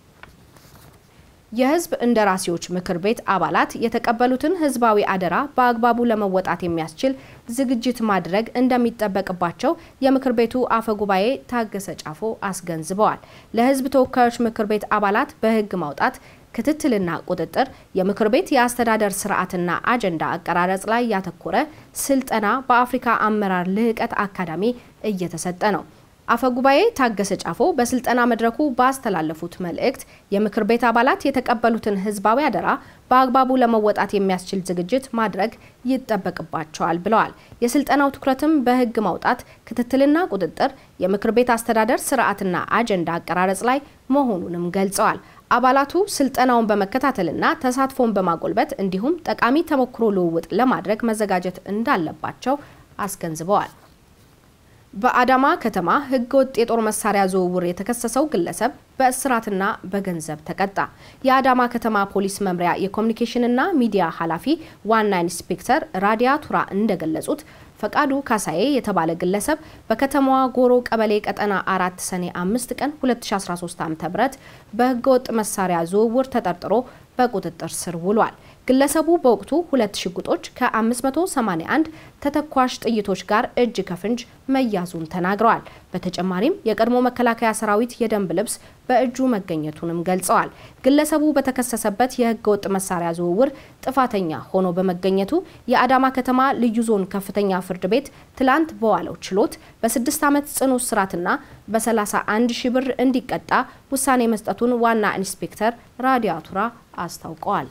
የህዝብ እንደራሴዎች ምክር ቤት አባላት የተቀበሉትን ህዝባዊ አደራ በአግባቡ ለመወጣት የሚያስችል ዝግጅት ማድረግ እንደሚጠበቅባቸው የምክር ቤቱ አፈ ጉባኤ ታገሰ ጫፎ አስገንዝበዋል። ለህዝብ ተወካዮች ምክር ቤት አባላት በህግ ማውጣት ክትትልና ቁጥጥር፣ የምክር ቤት የአስተዳደር ስርዓትና አጀንዳ አቀራረጽ ላይ ያተኮረ ስልጠና በአፍሪካ አመራር ልህቀት አካዳሚ እየተሰጠ ነው። አፈ ጉባኤ ታገሰ ጫፎ በስልጠና መድረኩ ባስተላለፉት መልእክት የምክር ቤት አባላት የተቀበሉትን ህዝባዊ አደራ በአግባቡ ለመወጣት የሚያስችል ዝግጅት ማድረግ ይጠበቅባቸዋል ብለዋል። የስልጠናው ትኩረትም በህግ ማውጣት፣ ክትትልና ቁጥጥር፣ የምክር ቤት አስተዳደር ስርዓትና አጀንዳ አቀራረጽ ላይ መሆኑንም ገልጸዋል። አባላቱ ስልጠናውን በመከታተልና ተሳትፎን በማጎልበት እንዲሁም ጠቃሚ ተሞክሮ ልውውጥ ለማድረግ መዘጋጀት እንዳለባቸው አስገንዝበዋል። በአዳማ ከተማ ህገወጥ የጦር መሳሪያ ዝውውር የተከሰሰው ግለሰብ በእስራትና በገንዘብ ተቀጣ። የአዳማ ከተማ ፖሊስ መምሪያ የኮሚኒኬሽንና ሚዲያ ኃላፊ ዋና ኢንስፔክተር ራዲያ ቱራ እንደገለጹት ፈቃዱ ካሳዬ የተባለ ግለሰብ በከተማዋ ጎሮ ቀበሌ ቀጠና አራት ሰኔ አምስት ቀን 2013 ዓ.ም በህገወጥ መሳሪያ ዝውውር ተጠርጥሮ በቁጥጥር ስር ውሏል። ግለሰቡ በወቅቱ ሁለት ሽጉጦች ከ581 ተተኳሽ ጥይቶች ጋር እጅ ከፍንጅ መያዙን ተናግረዋል። በተጨማሪም የቀድሞ መከላከያ ሰራዊት የደንብ ልብስ በእጁ መገኘቱንም ገልጸዋል። ግለሰቡ በተከሰሰበት የህገ ወጥ መሳሪያ ዝውውር ጥፋተኛ ሆኖ በመገኘቱ የአዳማ ከተማ ልዩ ዞን ከፍተኛ ፍርድ ቤት ትላንት በዋለው ችሎት በስድስት ዓመት ጽኑ እስራትና በ31 ሺ ብር እንዲቀጣ ውሳኔ መስጠቱን ዋና ኢንስፔክተር ራዲያቱራ አስታውቀዋል።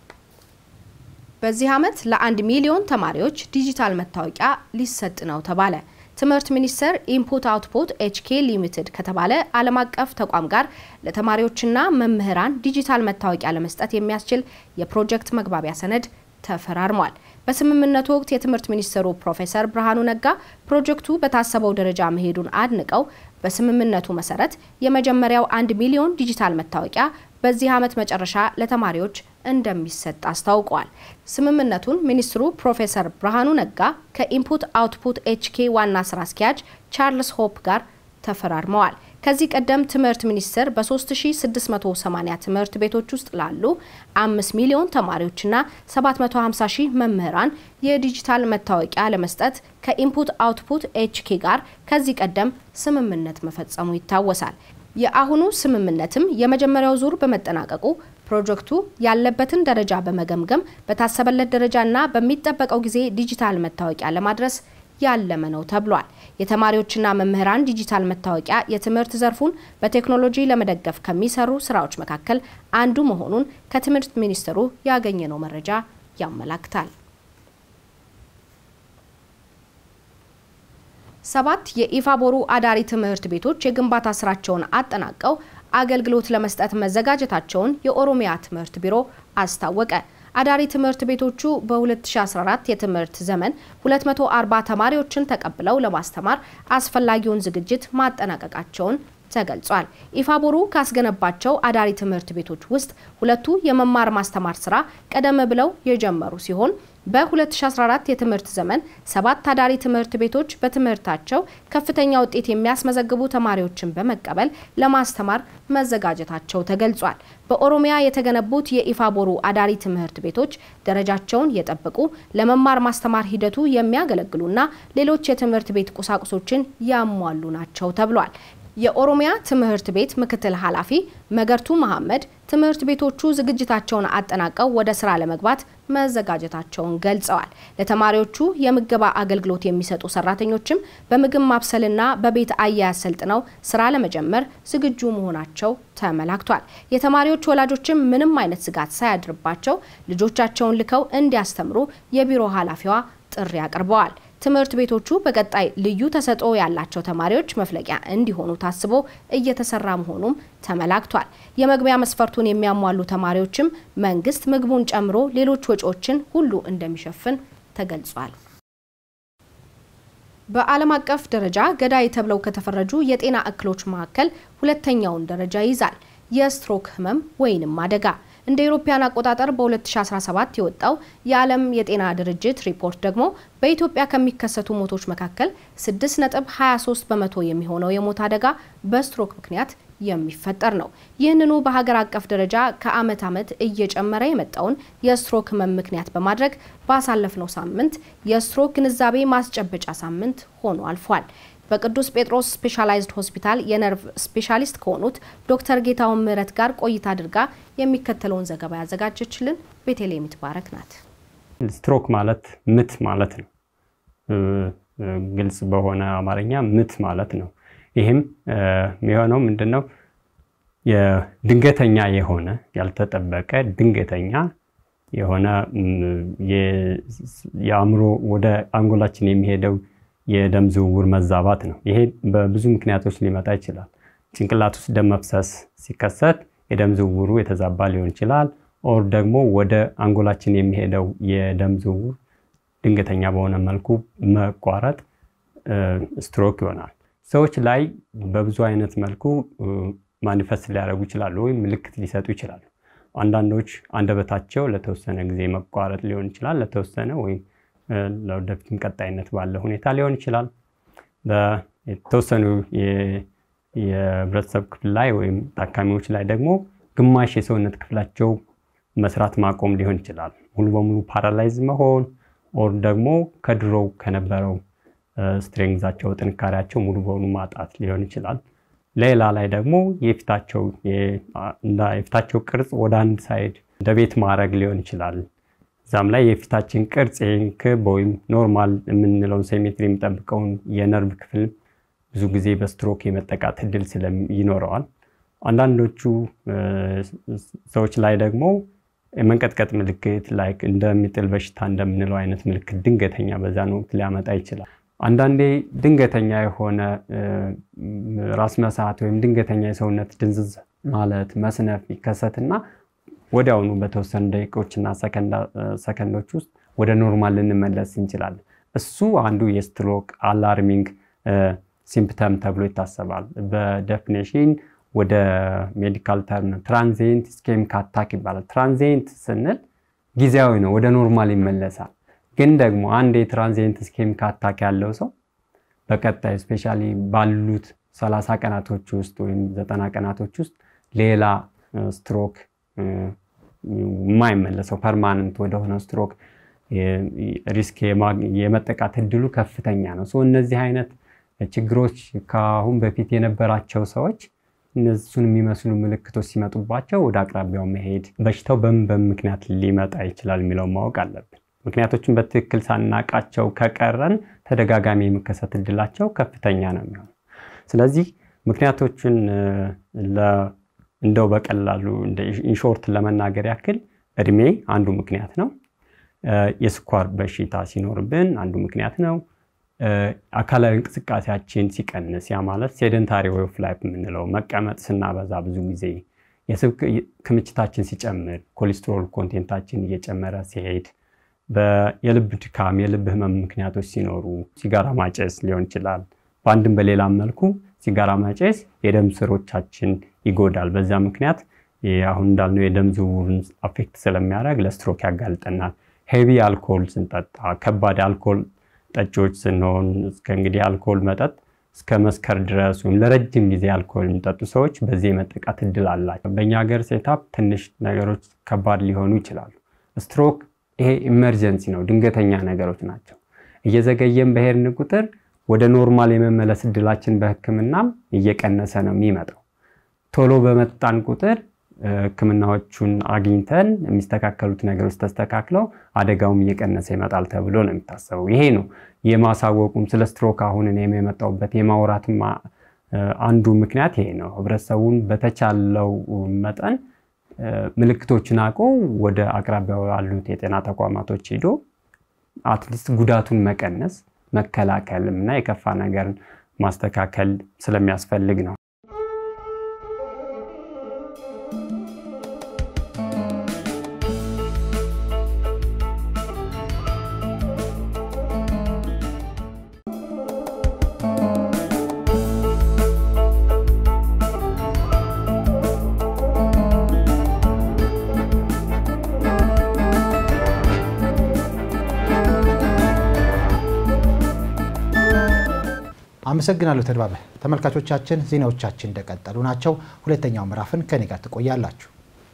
በዚህ ዓመት ለአንድ ሚሊዮን ተማሪዎች ዲጂታል መታወቂያ ሊሰጥ ነው ተባለ። ትምህርት ሚኒስቴር ኢንፑት አውትፑት ኤችኬ ሊሚትድ ከተባለ ዓለም አቀፍ ተቋም ጋር ለተማሪዎችና መምህራን ዲጂታል መታወቂያ ለመስጠት የሚያስችል የፕሮጀክት መግባቢያ ሰነድ ተፈራርሟል። በስምምነቱ ወቅት የትምህርት ሚኒስትሩ ፕሮፌሰር ብርሃኑ ነጋ ፕሮጀክቱ በታሰበው ደረጃ መሄዱን አድንቀው በስምምነቱ መሰረት የመጀመሪያው አንድ ሚሊዮን ዲጂታል መታወቂያ በዚህ ዓመት መጨረሻ ለተማሪዎች እንደሚሰጥ አስታውቋል። ስምምነቱን ሚኒስትሩ ፕሮፌሰር ብርሃኑ ነጋ ከኢንፑት አውትፑት ኤችኬ ዋና ስራ አስኪያጅ ቻርልስ ሆፕ ጋር ተፈራርመዋል። ከዚህ ቀደም ትምህርት ሚኒስቴር በ3680 ትምህርት ቤቶች ውስጥ ላሉ 5 ሚሊዮን ተማሪዎችና 750 ሺህ መምህራን የዲጂታል መታወቂያ ለመስጠት ከኢንፑት አውትፑት ኤችኬ ጋር ከዚህ ቀደም ስምምነት መፈጸሙ ይታወሳል። የአሁኑ ስምምነትም የመጀመሪያው ዙር በመጠናቀቁ ፕሮጀክቱ ያለበትን ደረጃ በመገምገም በታሰበለት ደረጃና በሚጠበቀው ጊዜ ዲጂታል መታወቂያ ለማድረስ ያለመ ነው ተብሏል። የተማሪዎችና መምህራን ዲጂታል መታወቂያ የትምህርት ዘርፉን በቴክኖሎጂ ለመደገፍ ከሚሰሩ ስራዎች መካከል አንዱ መሆኑን ከትምህርት ሚኒስቴሩ ያገኘነው መረጃ ያመላክታል። ሰባት የኢፋቦሩ አዳሪ ትምህርት ቤቶች የግንባታ ስራቸውን አጠናቀው አገልግሎት ለመስጠት መዘጋጀታቸውን የኦሮሚያ ትምህርት ቢሮ አስታወቀ። አዳሪ ትምህርት ቤቶቹ በ2014 የትምህርት ዘመን 240 ተማሪዎችን ተቀብለው ለማስተማር አስፈላጊውን ዝግጅት ማጠናቀቃቸውን ተገልጿል። ኢፋቦሩ ካስገነባቸው አዳሪ ትምህርት ቤቶች ውስጥ ሁለቱ የመማር ማስተማር ስራ ቀደም ብለው የጀመሩ ሲሆን በ2014 የትምህርት ዘመን ሰባት አዳሪ ትምህርት ቤቶች በትምህርታቸው ከፍተኛ ውጤት የሚያስመዘግቡ ተማሪዎችን በመቀበል ለማስተማር መዘጋጀታቸው ተገልጿል። በኦሮሚያ የተገነቡት የኢፋቦሩ አዳሪ ትምህርት ቤቶች ደረጃቸውን የጠበቁ ለመማር ማስተማር ሂደቱ የሚያገለግሉና ሌሎች የትምህርት ቤት ቁሳቁሶችን ያሟሉ ናቸው ተብሏል። የኦሮሚያ ትምህርት ቤት ምክትል ኃላፊ መገርቱ መሐመድ ትምህርት ቤቶቹ ዝግጅታቸውን አጠናቀው ወደ ስራ ለመግባት መዘጋጀታቸውን ገልጸዋል። ለተማሪዎቹ የምገባ አገልግሎት የሚሰጡ ሰራተኞችም በምግብ ማብሰልና በቤት አያያዝ ሰልጥነው ስራ ለመጀመር ዝግጁ መሆናቸው ተመላክቷል። የተማሪዎች ወላጆችም ምንም አይነት ስጋት ሳያድርባቸው ልጆቻቸውን ልከው እንዲያስተምሩ የቢሮ ኃላፊዋ ጥሪ አቅርበዋል። ትምህርት ቤቶቹ በቀጣይ ልዩ ተሰጥኦ ያላቸው ተማሪዎች መፍለቂያ እንዲሆኑ ታስቦ እየተሰራ መሆኑም ተመላክቷል። የመግቢያ መስፈርቱን የሚያሟሉ ተማሪዎችም መንግስት ምግቡን ጨምሮ ሌሎች ወጪዎችን ሁሉ እንደሚሸፍን ተገልጿል። በዓለም አቀፍ ደረጃ ገዳይ ተብለው ከተፈረጁ የጤና እክሎች መካከል ሁለተኛውን ደረጃ ይዛል የስትሮክ ህመም ወይንም አደጋ። እንደ ኢሮፓያን አቆጣጠር በ2017 የወጣው የዓለም የጤና ድርጅት ሪፖርት ደግሞ በኢትዮጵያ ከሚከሰቱ ሞቶች መካከል 6.23 በመቶ የሚሆነው የሞት አደጋ በስትሮክ ምክንያት የሚፈጠር ነው። ይህንኑ በሀገር አቀፍ ደረጃ ከዓመት ዓመት እየጨመረ የመጣውን የስትሮክ ህመም ምክንያት በማድረግ ባሳለፍነው ሳምንት የስትሮክ ግንዛቤ ማስጨበጫ ሳምንት ሆኖ አልፏል። በቅዱስ ጴጥሮስ ስፔሻላይዝድ ሆስፒታል የነርቭ ስፔሻሊስት ከሆኑት ዶክተር ጌታውን ምህረት ጋር ቆይታ አድርጋ የሚከተለውን ዘገባ ያዘጋጀችልን ቤተልሔም ይትባረክ ናት። ስትሮክ ማለት ምት ማለት ነው። ግልጽ በሆነ አማርኛ ምት ማለት ነው። ይህም የሚሆነው ምንድን ነው? የድንገተኛ የሆነ ያልተጠበቀ ድንገተኛ የሆነ የአእምሮ ወደ አንጎላችን የሚሄደው የደም ዝውውር መዛባት ነው። ይሄ በብዙ ምክንያቶች ሊመጣ ይችላል። ጭንቅላት ውስጥ ደም መፍሰስ ሲከሰት የደም ዝውውሩ የተዛባ ሊሆን ይችላል። ኦር ደግሞ ወደ አንጎላችን የሚሄደው የደም ዝውውር ድንገተኛ በሆነ መልኩ መቋረጥ ስትሮክ ይሆናል። ሰዎች ላይ በብዙ አይነት መልኩ ማኒፌስት ሊያደርጉ ይችላሉ ወይም ምልክት ሊሰጡ ይችላሉ። አንዳንዶች አንደበታቸው ለተወሰነ ጊዜ መቋረጥ ሊሆን ይችላል። ለተወሰነ ወይም ለወደፊትም ቀጣይነት ባለ ሁኔታ ሊሆን ይችላል። በተወሰኑ የህብረተሰብ ክፍል ላይ ወይም ታካሚዎች ላይ ደግሞ ግማሽ የሰውነት ክፍላቸው መስራት ማቆም ሊሆን ይችላል። ሙሉ በሙሉ ፓራላይዝ መሆን ኦር ደግሞ ከድሮው ከነበረው ስትሬንግዛቸው ጥንካሬያቸው ሙሉ በሙሉ ማጣት ሊሆን ይችላል። ሌላ ላይ ደግሞ የፊታቸው የፊታቸው ቅርጽ ወደ አንድ ሳይድ እንደ ቤት ማድረግ ሊሆን ይችላል። እዛም ላይ የፊታችን ቅርጽ ክብ ወይም ኖርማል የምንለውን ሴሜትሪ የሚጠብቀውን የነርቭ ክፍል ብዙ ጊዜ በስትሮክ የመጠቃት እድል ይኖረዋል። አንዳንዶቹ ሰዎች ላይ ደግሞ የመንቀጥቀጥ ምልክት ላይክ እንደሚጥል በሽታ እንደምንለው አይነት ምልክት ድንገተኛ በዛን ወቅት ሊያመጣ ይችላል። አንዳንዴ ድንገተኛ የሆነ ራስ መሳት ወይም ድንገተኛ የሰውነት ድንዝዝ ማለት መስነፍ ይከሰትና ወዲያውኑ በተወሰኑ ደቂቆችና ሰከንዶች ውስጥ ወደ ኖርማል ልንመለስ እንችላለን። እሱ አንዱ የስትሮክ አላርሚንግ ሲምፕተም ተብሎ ይታሰባል። በዴፊኔሽን ወደ ሜዲካል ተርም ትራንዚንት ስኬሚክ አታክ ይባላል። ትራንዚንት ስንል ጊዜያዊ ነው፣ ወደ ኖርማል ይመለሳል። ግን ደግሞ አንድ የትራንዚንት ስኬሚክ አታክ ያለው ሰው በቀጣይ ስፔሻሊ ባሉት ሰላሳ ቀናቶች ውስጥ ወይም ዘጠና ቀናቶች ውስጥ ሌላ ስትሮክ የማይመለሰው ፐርማነንት ወደሆነ ስትሮክ ሪስክ የመጠቃት እድሉ ከፍተኛ ነው። እነዚህ አይነት ችግሮች ከአሁን በፊት የነበራቸው ሰዎች እነሱን የሚመስሉ ምልክቶች ሲመጡባቸው ወደ አቅራቢያው መሄድ፣ በሽታው በምን በምን ምክንያት ሊመጣ ይችላል የሚለው ማወቅ አለብን። ምክንያቶችን በትክክል ሳናቃቸው ከቀረን ተደጋጋሚ የመከሰት እድላቸው ከፍተኛ ነው የሚሆነው። ስለዚህ ምክንያቶችን እንደው በቀላሉ ኢንሾርት ለመናገር ያክል እድሜ አንዱ ምክንያት ነው። የስኳር በሽታ ሲኖርብን አንዱ ምክንያት ነው። አካላዊ እንቅስቃሴያችን ሲቀንስ፣ ያ ማለት ሴደንታሪ ዌይ ኦፍ ላይፍ የምንለው መቀመጥ ስናበዛ ብዙ ጊዜ፣ የስብ ክምችታችን ሲጨምር፣ ኮሌስትሮል ኮንቴንታችን እየጨመረ ሲሄድ፣ የልብ ድካም፣ የልብ ህመም ምክንያቶች ሲኖሩ፣ ሲጋራ ማጨስ ሊሆን ይችላል። በአንድም በሌላም መልኩ ሲጋራ ማጨስ የደም ስሮቻችን ይጎዳል። በዛ ምክንያት አሁን እንዳልነው የደም ዝውውርን አፌክት ስለሚያደርግ ለስትሮክ ያጋልጠናል። ሄቪ አልኮል ስንጠጣ ከባድ አልኮል ጠጪዎች ስንሆን እስከ እንግዲህ አልኮል መጠጥ እስከ መስከር ድረስ ወይም ለረጅም ጊዜ አልኮል የሚጠጡ ሰዎች በዚህ የመጠቃት እድል አላቸው። በእኛ ሀገር ሴታፕ ትንሽ ነገሮች ከባድ ሊሆኑ ይችላሉ። ስትሮክ ይሄ ኢመርጀንሲ ነው፣ ድንገተኛ ነገሮች ናቸው። እየዘገየን በሄድን ቁጥር ወደ ኖርማል የመመለስ እድላችን በሕክምናም እየቀነሰ ነው የሚመጣው። ቶሎ በመጣን ቁጥር ሕክምናዎቹን አግኝተን የሚስተካከሉት ነገሮች ተስተካክለው አደጋውም እየቀነሰ ይመጣል ተብሎ ነው የሚታሰበው። ይሄ ነው የማሳወቁም ስለ ስትሮክ አሁን እኔም የመጣሁበት የማውራትም አንዱ ምክንያት ይሄ ነው። ህብረተሰቡን በተቻለው መጠን ምልክቶችን አውቆ ወደ አቅራቢያው ያሉት የጤና ተቋማቶች ሄዶ አትሊስት ጉዳቱን መቀነስ መከላከልም እና የከፋ ነገርን ማስተካከል ስለሚያስፈልግ ነው። አመሰግናለሁ ተድባበ። ተመልካቾቻችን ዜናዎቻችን እንደቀጠሉ ናቸው። ሁለተኛው ምዕራፍን ከኔ ጋር ትቆያላችሁ።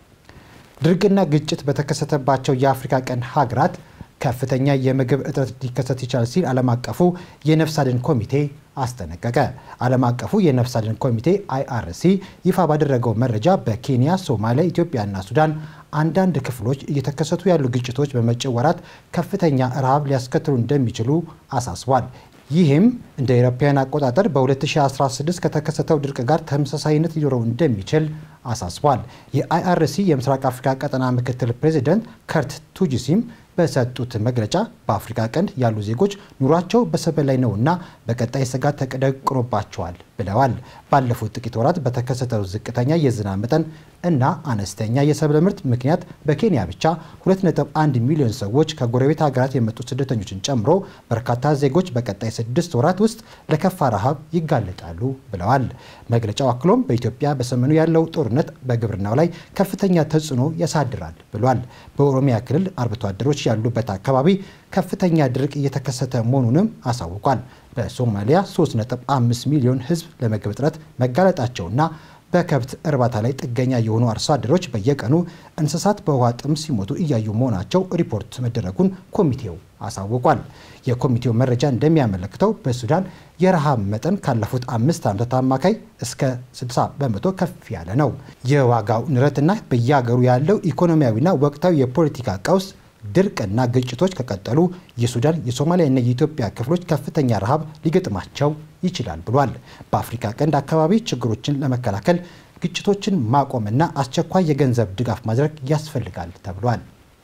ድርቅና ግጭት በተከሰተባቸው የአፍሪካ ቀንድ ሀገራት ከፍተኛ የምግብ እጥረት ሊከሰት ይችላል ሲል ዓለም አቀፉ የነፍስ አድን ኮሚቴ አስጠነቀቀ። ዓለም አቀፉ የነፍስ አድን ኮሚቴ አይአርሲ ይፋ ባደረገው መረጃ በኬንያ፣ ሶማሊያ፣ ኢትዮጵያና ሱዳን አንዳንድ ክፍሎች እየተከሰቱ ያሉ ግጭቶች በመጪው ወራት ከፍተኛ ረሃብ ሊያስከትሉ እንደሚችሉ አሳስቧል። ይህም እንደ አውሮፓውያን አቆጣጠር በ2016 ከተከሰተው ድርቅ ጋር ተመሳሳይነት ሊኖረው እንደሚችል አሳስቧል። የአይአርሲ የምስራቅ አፍሪካ ቀጠና ምክትል ፕሬዚደንት ከርት ቱጂሲም በሰጡት መግለጫ በአፍሪካ ቀንድ ያሉ ዜጎች ኑሯቸው በሰብል ላይ ነውና በቀጣይ ስጋት ተደቅኖባቸዋል ብለዋል። ባለፉት ጥቂት ወራት በተከሰተው ዝቅተኛ የዝናብ መጠን እና አነስተኛ የሰብል ምርት ምክንያት በኬንያ ብቻ 2.1 ሚሊዮን ሰዎች ከጎረቤት ሀገራት የመጡ ስደተኞችን ጨምሮ በርካታ ዜጎች በቀጣይ ስድስት ወራት ውስጥ ለከፋ ረሃብ ይጋለጣሉ ብለዋል። መግለጫው አክሎም በኢትዮጵያ በሰሜኑ ያለው ጦርነት በግብርናው ላይ ከፍተኛ ተጽዕኖ ያሳድራል ብሏል። በኦሮሚያ ክልል አርብቶ አደሮች ያሉበት አካባቢ ከፍተኛ ድርቅ እየተከሰተ መሆኑንም አሳውቋል። በሶማሊያ 3.5 ሚሊዮን ሕዝብ ለምግብ እጥረት መጋለጣቸውና በከብት እርባታ ላይ ጥገኛ የሆኑ አርሶ አደሮች በየቀኑ እንስሳት በውሃ ጥም ሲሞቱ እያዩ መሆናቸው ሪፖርት መደረጉን ኮሚቴው አሳውቋል። የኮሚቴው መረጃ እንደሚያመለክተው በሱዳን የረሃብ መጠን ካለፉት አምስት ዓመታት አማካይ እስከ 60 በመቶ ከፍ ያለ ነው። የዋጋው ንረትና በየሀገሩ ያለው ኢኮኖሚያዊና ወቅታዊ የፖለቲካ ቀውስ ድርቅና ግጭቶች ከቀጠሉ የሱዳን የሶማሊያና የኢትዮጵያ ክፍሎች ከፍተኛ ረሃብ ሊገጥማቸው ይችላል ብሏል። በአፍሪካ ቀንድ አካባቢ ችግሮችን ለመከላከል ግጭቶችን ማቆምና አስቸኳይ የገንዘብ ድጋፍ ማድረግ ያስፈልጋል ተብሏል።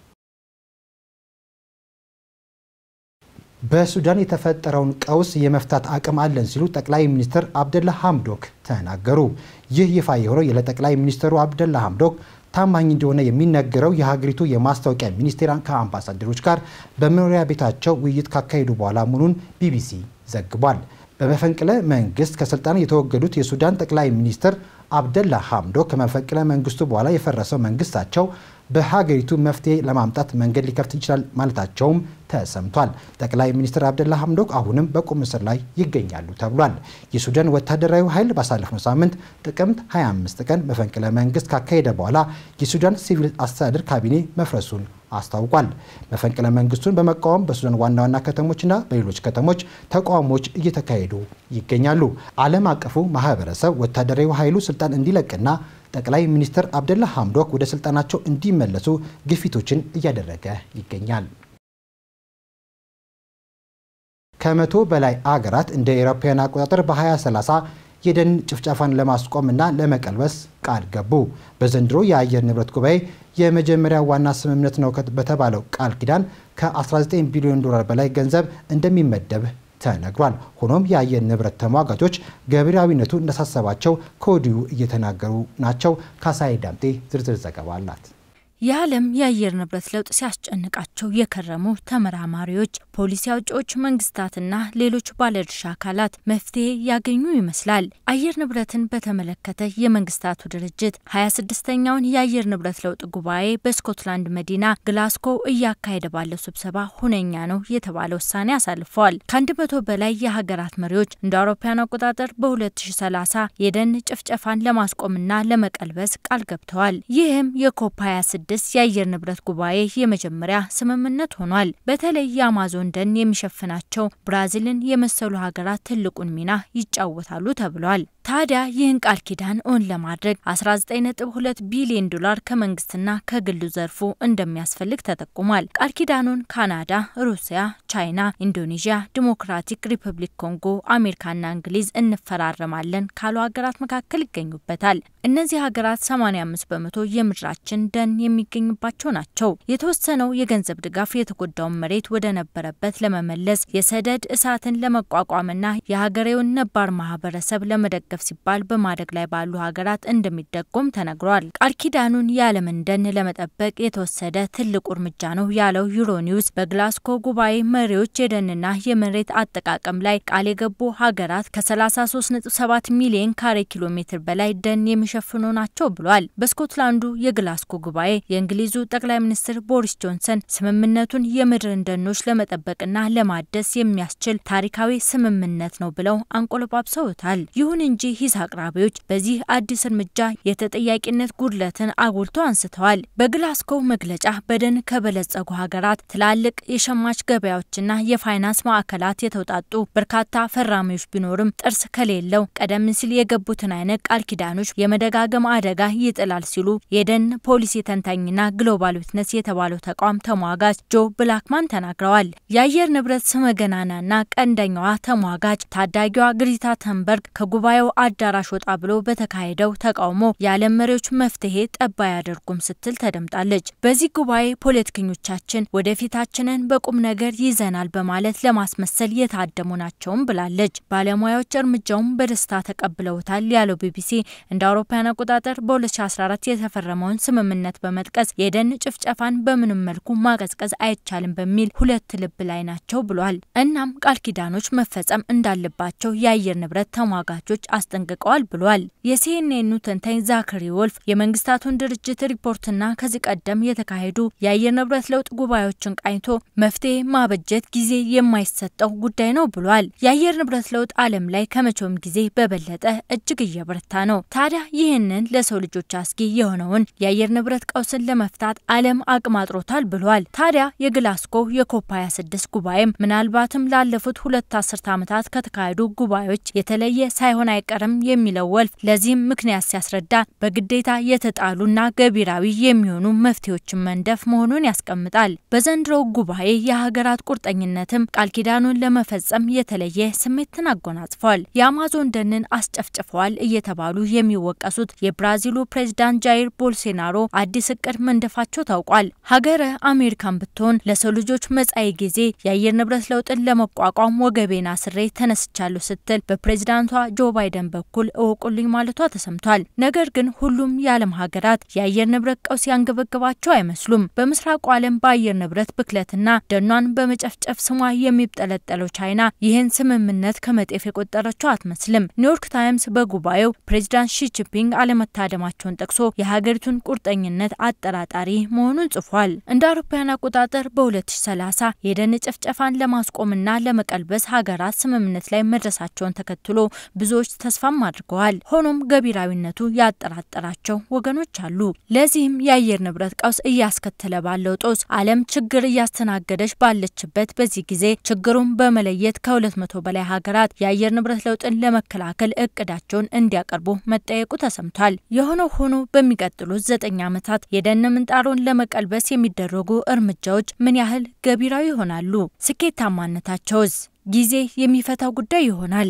በሱዳን የተፈጠረውን ቀውስ የመፍታት አቅም አለን ሲሉ ጠቅላይ ሚኒስትር አብደላ ሐምዶክ ተናገሩ። ይህ ይፋ የሆነው ለጠቅላይ ሚኒስትሩ አብደላ ሐምዶክ ታማኝ እንደሆነ የሚነገረው የሀገሪቱ የማስታወቂያ ሚኒስቴር ከአምባሳደሮች ጋር በመኖሪያ ቤታቸው ውይይት ካካሄዱ በኋላ መሆኑን ቢቢሲ ዘግቧል። በመፈንቅለ መንግስት ከስልጣን የተወገዱት የሱዳን ጠቅላይ ሚኒስትር አብደላ ሐምዶክ ከመፈንቅለ መንግስቱ በኋላ የፈረሰው መንግስታቸው በሀገሪቱ መፍትሄ ለማምጣት መንገድ ሊከፍት ይችላል ማለታቸውም ተሰምቷል። ጠቅላይ ሚኒስትር አብደላ ሐምዶክ አሁንም በቁም እስር ላይ ይገኛሉ ተብሏል። የሱዳን ወታደራዊ ኃይል ባሳለፍነው ሳምንት ጥቅምት 25 ቀን መፈንቅለ መንግስት ካካሄደ በኋላ የሱዳን ሲቪል አስተዳደር ካቢኔ መፍረሱን አስታውቋል። መፈንቅለ መንግስቱን በመቃወም በሱዳን ዋና ዋና ከተሞችና በሌሎች ከተሞች ተቃውሞዎች እየተካሄዱ ይገኛሉ። ዓለም አቀፉ ማህበረሰብ ወታደራዊ ኃይሉ ስልጣን እንዲለቅና ጠቅላይ ሚኒስትር አብደላ ሐምዶክ ወደ ስልጣናቸው እንዲመለሱ ግፊቶችን እያደረገ ይገኛል። ከመቶ በላይ አገራት እንደ አውሮፓውያን አቆጣጠር በ2030 የደን ጭፍጨፋን ለማስቆም እና ለመቀልበስ ቃል ገቡ። በዘንድሮ የአየር ንብረት ጉባኤ የመጀመሪያ ዋና ስምምነት ነው በተባለው ቃል ኪዳን ከ19 ቢሊዮን ዶላር በላይ ገንዘብ እንደሚመደብ ተነግሯል። ሆኖም የአየር ንብረት ተሟጋቾች ገቢራዊነቱ እንዳሳሰባቸው ከወዲሁ እየተናገሩ ናቸው። ካሳይ ዳምጤ ዝርዝር ዘገባ አላት። የዓለም የአየር ንብረት ለውጥ ሲያስጨንቃቸው የከረሙ ተመራማሪዎች፣ ፖሊሲ አውጪዎች፣ መንግስታትና ሌሎች ባለድርሻ አካላት መፍትሄ ያገኙ ይመስላል። አየር ንብረትን በተመለከተ የመንግስታቱ ድርጅት 26ኛውን የአየር ንብረት ለውጥ ጉባኤ በስኮትላንድ መዲና ግላስኮ እያካሄደ ባለው ስብሰባ ሁነኛ ነው የተባለ ውሳኔ አሳልፈዋል። ከአንድ መቶ በላይ የሀገራት መሪዎች እንደ አውሮፓውያን አቆጣጠር በ2030 የደን ጭፍጨፋን ለማስቆምና ለመቀልበስ ቃል ገብተዋል። ይህም የኮፕ 26 ስድስት የአየር ንብረት ጉባኤ የመጀመሪያ ስምምነት ሆኗል። በተለይ የአማዞን ደን የሚሸፍናቸው ብራዚልን የመሰሉ ሀገራት ትልቁን ሚና ይጫወታሉ ተብሏል። ታዲያ ይህን ቃል ኪዳን እውን ለማድረግ 19.2 ቢሊዮን ዶላር ከመንግስትና ከግሉ ዘርፉ እንደሚያስፈልግ ተጠቁሟል። ቃል ኪዳኑን ካናዳ፣ ሩሲያ፣ ቻይና፣ ኢንዶኔዥያ፣ ዲሞክራቲክ ሪፐብሊክ ኮንጎ፣ አሜሪካና እንግሊዝ እንፈራረማለን ካሉ ሀገራት መካከል ይገኙበታል። እነዚህ ሀገራት 85 በመቶ የምድራችን ደን የሚገኝባቸው ናቸው። የተወሰነው የገንዘብ ድጋፍ የተጎዳውን መሬት ወደ ነበረበት ለመመለስ የሰደድ እሳትን ለመቋቋምና የሀገሬውን ነባር ማህበረሰብ ለመደገፍ ሲባል በማደግ ላይ ባሉ ሀገራት እንደሚደጎም ተነግሯል። ቃል ኪዳኑን የዓለምን ደን ለመጠበቅ የተወሰደ ትልቁ እርምጃ ነው ያለው ዩሮኒውስ በግላስኮ ጉባኤ መሪዎች የደንና የመሬት አጠቃቀም ላይ ቃል የገቡ ሀገራት ከ33.7 ሚሊዮን ካሬ ኪሎ ሜትር በላይ ደን የሚሸፍኑ ናቸው ብሏል። በስኮትላንዱ የግላስኮ ጉባኤ የእንግሊዙ ጠቅላይ ሚኒስትር ቦሪስ ጆንሰን ስምምነቱን የምድርን ደኖች ለመጠበቅና ለማደስ የሚያስችል ታሪካዊ ስምምነት ነው ብለው አንቆለጳጵሰውታል። ይሁን እንጂ ሂስ አቅራቢዎች በዚህ አዲስ እርምጃ የተጠያቂነት ጉድለትን አጉልቶ አንስተዋል። በግላስኮ መግለጫ በደን ከበለጸጉ ሀገራት ትላልቅ የሸማች ገበያዎችና የፋይናንስ ማዕከላት የተውጣጡ በርካታ ፈራሚዎች ቢኖርም ጥርስ ከሌለው ቀደም ሲል የገቡትን አይነት ቃል ኪዳኖች የመደጋገም አደጋ ይጥላል ሲሉ የደን ፖሊሲ ተንታኝና ግሎባል ዊትነስ የተባለው ተቋም ተሟጋች ጆ ብላክማን ተናግረዋል። የአየር ንብረት ስመገናናና ቀንደኛዋ ተሟጋች ታዳጊዋ ግሪታ ተንበርግ ከጉባኤው አዳራሽ ወጣ ብሎ በተካሄደው ተቃውሞ የዓለም መሪዎች መፍትሄ ጠባ አያደርጉም ስትል ተደምጣለች። በዚህ ጉባኤ ፖለቲከኞቻችን ወደፊታችንን በቁም ነገር ይዘናል በማለት ለማስመሰል የታደሙ ናቸውም ብላለች። ባለሙያዎች እርምጃውን በደስታ ተቀብለውታል ያለው ቢቢሲ እንደ አውሮፓውያን አቆጣጠር በ2014 የተፈረመውን ስምምነት በመጥቀስ የደን ጭፍጨፋን በምንም መልኩ ማቀዝቀዝ አይቻልም በሚል ሁለት ልብ ላይ ናቸው ብሏል። እናም ቃል ኪዳኖች መፈጸም እንዳለባቸው የአየር ንብረት ተሟጋቾች አስጠንቅቀዋል ብሏል። የሲኤንኤኑ ተንታኝ ዛክሪ ወልፍ የመንግስታቱን ድርጅት ሪፖርትና ከዚህ ቀደም የተካሄዱ የአየር ንብረት ለውጥ ጉባኤዎችን ቃኝቶ መፍትሄ ማበጀት ጊዜ የማይሰጠው ጉዳይ ነው ብሏል። የአየር ንብረት ለውጥ ዓለም ላይ ከመቼውም ጊዜ በበለጠ እጅግ እየበረታ ነው። ታዲያ ይህንን ለሰው ልጆች አስጊ የሆነውን የአየር ንብረት ቀውስን ለመፍታት ዓለም አቅም አጥሮታል ብሏል። ታዲያ የግላስጎ የኮፕ 26 ጉባኤም ምናልባትም ላለፉት ሁለት አስርት ዓመታት ከተካሄዱ ጉባኤዎች የተለየ ሳይሆን አይቀርም የሚለው ወልፍ ለዚህም ምክንያት ሲያስረዳ በግዴታ የተጣሉና ገቢራዊ የሚሆኑ መፍትሄዎችን መንደፍ መሆኑን ያስቀምጣል። በዘንድሮው ጉባኤ የሀገራት ቁርጠኝነትም ቃል ኪዳኑን ለመፈጸም የተለየ ስሜትን አጎናጽፏል። የአማዞን ደንን አስጨፍጭፈዋል እየተባሉ የሚወቀሱት የብራዚሉ ፕሬዝዳንት ጃይር ቦልሴናሮ አዲስ እቅድ መንደፋቸው ታውቋል። ሀገረ አሜሪካን ብትሆን ለሰው ልጆች መጻኢ ጊዜ የአየር ንብረት ለውጥን ለመቋቋም ወገቤን አስሬ ተነስቻለሁ ስትል በፕሬዝዳንቷ ጆ ባይደን በቻይናም በኩል እወቁልኝ ማለቷ ተሰምቷል። ነገር ግን ሁሉም የዓለም ሀገራት የአየር ንብረት ቀውስ ያንገበገባቸው አይመስሉም። በምስራቁ ዓለም በአየር ንብረት ብክለትና ደኗን በመጨፍጨፍ ስሟ የሚጠለጠለው ቻይና ይህን ስምምነት ከመጤፍ የቆጠረችው አትመስልም። ኒውዮርክ ታይምስ በጉባኤው ፕሬዚዳንት ሺጂንፒንግ አለመታደማቸውን ጠቅሶ የሀገሪቱን ቁርጠኝነት አጠራጣሪ መሆኑን ጽፏል። እንደ አውሮፓውያን አቆጣጠር በ2030 የደን ጭፍጨፋን ለማስቆምና ለመቀልበስ ሀገራት ስምምነት ላይ መድረሳቸውን ተከትሎ ብዙዎች ተስፋም አድርገዋል። ሆኖም ገቢራዊነቱ ያጠራጠራቸው ወገኖች አሉ። ለዚህም የአየር ንብረት ቀውስ እያስከተለ ባለው ጦስ ዓለም ችግር እያስተናገደች ባለችበት በዚህ ጊዜ ችግሩን በመለየት ከሁለት መቶ በላይ ሀገራት የአየር ንብረት ለውጥን ለመከላከል እቅዳቸውን እንዲያቀርቡ መጠየቁ ተሰምቷል። የሆነው ሆኖ በሚቀጥሉት ዘጠኝ ዓመታት የደን ምንጣሮን ለመቀልበስ የሚደረጉ እርምጃዎች ምን ያህል ገቢራዊ ይሆናሉ? ስኬታማነታቸውስ ጊዜ የሚፈታው ጉዳይ ይሆናል?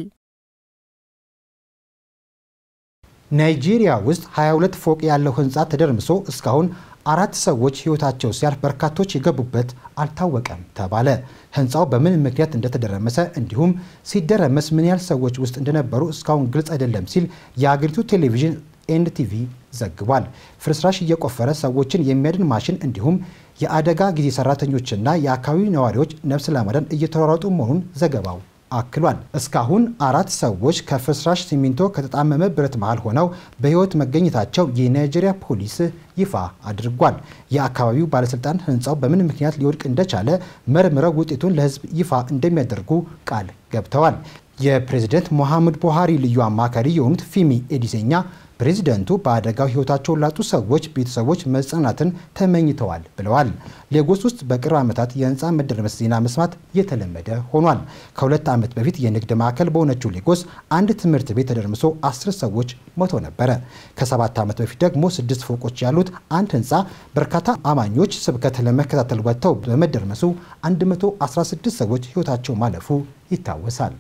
ናይጄሪያ ውስጥ 22 ፎቅ ያለው ህንፃ ተደርምሶ እስካሁን አራት ሰዎች ህይወታቸው ሲያልፍ በርካቶች የገቡበት አልታወቀም ተባለ። ህንፃው በምን ምክንያት እንደተደረመሰ እንዲሁም ሲደረመስ ምን ያህል ሰዎች ውስጥ እንደነበሩ እስካሁን ግልጽ አይደለም ሲል የአገሪቱ ቴሌቪዥን ኤንቲቪ ዘግቧል። ፍርስራሽ እየቆፈረ ሰዎችን የሚያድን ማሽን እንዲሁም የአደጋ ጊዜ ሰራተኞችና የአካባቢው ነዋሪዎች ነፍስ ለማዳን እየተሯሯጡ መሆኑን ዘገባው አክሏል። እስካሁን አራት ሰዎች ከፍርስራሽ ሲሚንቶ ከተጣመመ ብረት መሃል ሆነው በህይወት መገኘታቸው የናይጄሪያ ፖሊስ ይፋ አድርጓል። የአካባቢው ባለስልጣን ህንፃው በምን ምክንያት ሊወድቅ እንደቻለ መርምረው ውጤቱን ለህዝብ ይፋ እንደሚያደርጉ ቃል ገብተዋል። የፕሬዝደንት ሞሐመድ ቡሃሪ ልዩ አማካሪ የሆኑት ፊሚ ኤዲሴኛ ፕሬዚደንቱ በአደጋው ህይወታቸውን ላጡ ሰዎች ቤተሰቦች መጽናናትን ተመኝተዋል ብለዋል። ሌጎስ ውስጥ በቅርብ ዓመታት የህንፃ መደርመስ ዜና መስማት የተለመደ ሆኗል። ከሁለት ዓመት በፊት የንግድ ማዕከል በሆነችው ሌጎስ አንድ ትምህርት ቤት ተደርምሶ አስር ሰዎች ሞተው ነበረ። ከሰባት ዓመት በፊት ደግሞ ስድስት ፎቆች ያሉት አንድ ህንፃ በርካታ አማኞች ስብከት ለመከታተል ወጥተው በመደርመሱ 116 ሰዎች ህይወታቸው ማለፉ ይታወሳል።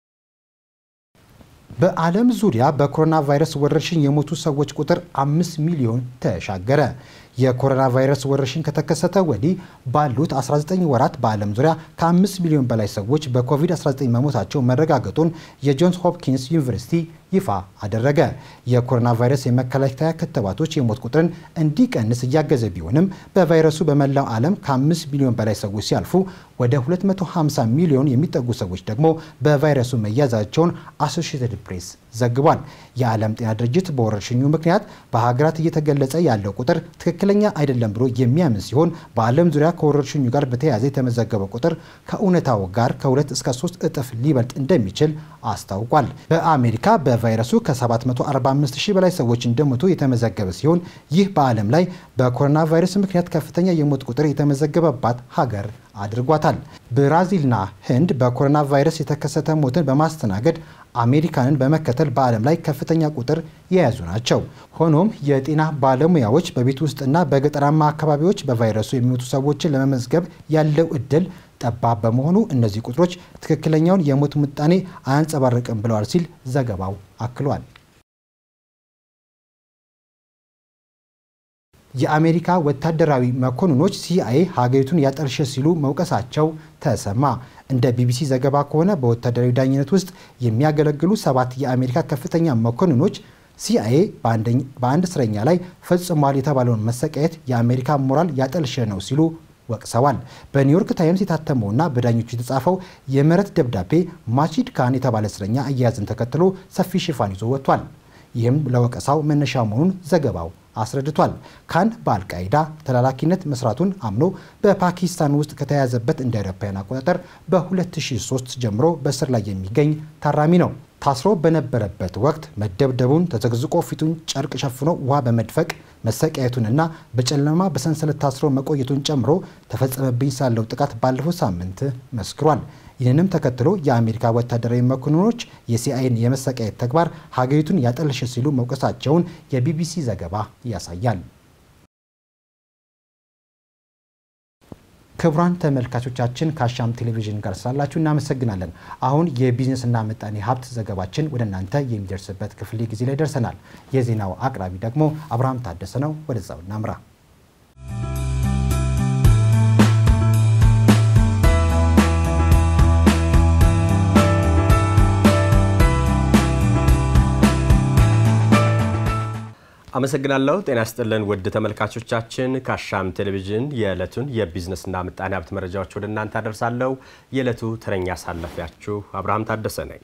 በዓለም ዙሪያ በኮሮና ቫይረስ ወረርሽኝ የሞቱ ሰዎች ቁጥር አምስት ሚሊዮን ተሻገረ። የኮሮና ቫይረስ ወረርሽኝ ከተከሰተ ወዲህ ባሉት 19 ወራት በዓለም ዙሪያ ከ5 ሚሊዮን በላይ ሰዎች በኮቪድ-19 መሞታቸው መረጋገጡን የጆንስ ሆፕኪንስ ዩኒቨርሲቲ ይፋ አደረገ። የኮሮና ቫይረስ የመከላከያ ክትባቶች የሞት ቁጥርን እንዲቀንስ እያገዘ ቢሆንም በቫይረሱ በመላው ዓለም ከ5 ሚሊዮን በላይ ሰዎች ሲያልፉ ወደ 250 ሚሊዮን የሚጠጉ ሰዎች ደግሞ በቫይረሱ መያዛቸውን አሶሺየትድ ፕሬስ ዘግቧል። የዓለም ጤና ድርጅት በወረርሽኙ ምክንያት በሀገራት እየተገለጸ ያለው ቁጥር ትክክለኛ አይደለም ብሎ የሚያምን ሲሆን በዓለም ዙሪያ ከወረርሽኙ ጋር በተያያዘ የተመዘገበው ቁጥር ከእውነታው ጋር ከሁለት እስከ ሶስት እጥፍ ሊበልጥ እንደሚችል አስታውቋል። በአሜሪካ በቫይረሱ ከ745 ሺህ በላይ ሰዎች እንደሞቱ የተመዘገበ ሲሆን ይህ በዓለም ላይ በኮሮና ቫይረስ ምክንያት ከፍተኛ የሞት ቁጥር የተመዘገበባት ሀገር አድርጓታል። ብራዚልና ህንድ በኮሮና ቫይረስ የተከሰተ ሞትን በማስተናገድ አሜሪካንን በመከተል በዓለም ላይ ከፍተኛ ቁጥር የያዙ ናቸው። ሆኖም የጤና ባለሙያዎች በቤት ውስጥና በገጠራማ አካባቢዎች በቫይረሱ የሚሞቱ ሰዎችን ለመመዝገብ ያለው እድል ጠባብ በመሆኑ እነዚህ ቁጥሮች ትክክለኛውን የሞት ምጣኔ አያንጸባርቅም ብለዋል ሲል ዘገባው አክሏል። የአሜሪካ ወታደራዊ መኮንኖች ሲአይኤ ሀገሪቱን ያጠልሸ ሲሉ መውቀሳቸው ተሰማ። እንደ ቢቢሲ ዘገባ ከሆነ በወታደራዊ ዳኝነት ውስጥ የሚያገለግሉ ሰባት የአሜሪካ ከፍተኛ መኮንኖች ሲአይኤ በአንድ እስረኛ ላይ ፈጽሟል የተባለውን መሰቃየት የአሜሪካ ሞራል ያጠልሸ ነው ሲሉ ወቅሰዋል። በኒውዮርክ ታይምስ የታተመውና በዳኞቹ የተጻፈው የምህረት ደብዳቤ ማቺድ ካን የተባለ እስረኛ አያያዝን ተከትሎ ሰፊ ሽፋን ይዞ ወጥቷል። ይህም ለወቀሳው መነሻ መሆኑን ዘገባው አስረድቷል። ካን በአልቃይዳ ተላላኪነት መስራቱን አምኖ በፓኪስታን ውስጥ ከተያዘበት እንደ አውሮፓውያን አቆጣጠር በ2003 ጀምሮ በእስር ላይ የሚገኝ ታራሚ ነው። ታስሮ በነበረበት ወቅት መደብደቡን፣ ተዘግዝቆ ፊቱን ጨርቅ ሸፍኖ ውሃ በመድፈቅ መሰቃየቱንና በጨለማ በሰንሰለት ታስሮ መቆየቱን ጨምሮ ተፈጸመብኝ ሳለው ጥቃት ባለፈው ሳምንት መስክሯል። ይህንንም ተከትሎ የአሜሪካ ወታደራዊ መኮንኖች የሲአይኤን የመሰቃየት ተግባር ሀገሪቱን ያጠለሸ ሲሉ መውቀሳቸውን የቢቢሲ ዘገባ ያሳያል። ክቡራን ተመልካቾቻችን ከአሻም ቴሌቪዥን ጋር ስላላችሁ እናመሰግናለን። አሁን የቢዝነስና ምጣኔ ሀብት ዘገባችን ወደ እናንተ የሚደርስበት ክፍለ ጊዜ ላይ ደርሰናል። የዜናው አቅራቢ ደግሞ አብርሃም ታደሰ ነው። ወደዛው እናምራ። አመሰግናለሁ። ጤና ይስጥልን ውድ ተመልካቾቻችን፣ ከአሻም ቴሌቪዥን የዕለቱን የቢዝነስና ምጣኔ ሀብት መረጃዎች ወደ እናንተ አደርሳለሁ። የዕለቱ ተረኛ አሳላፊያችሁ አብርሃም ታደሰ ነኝ።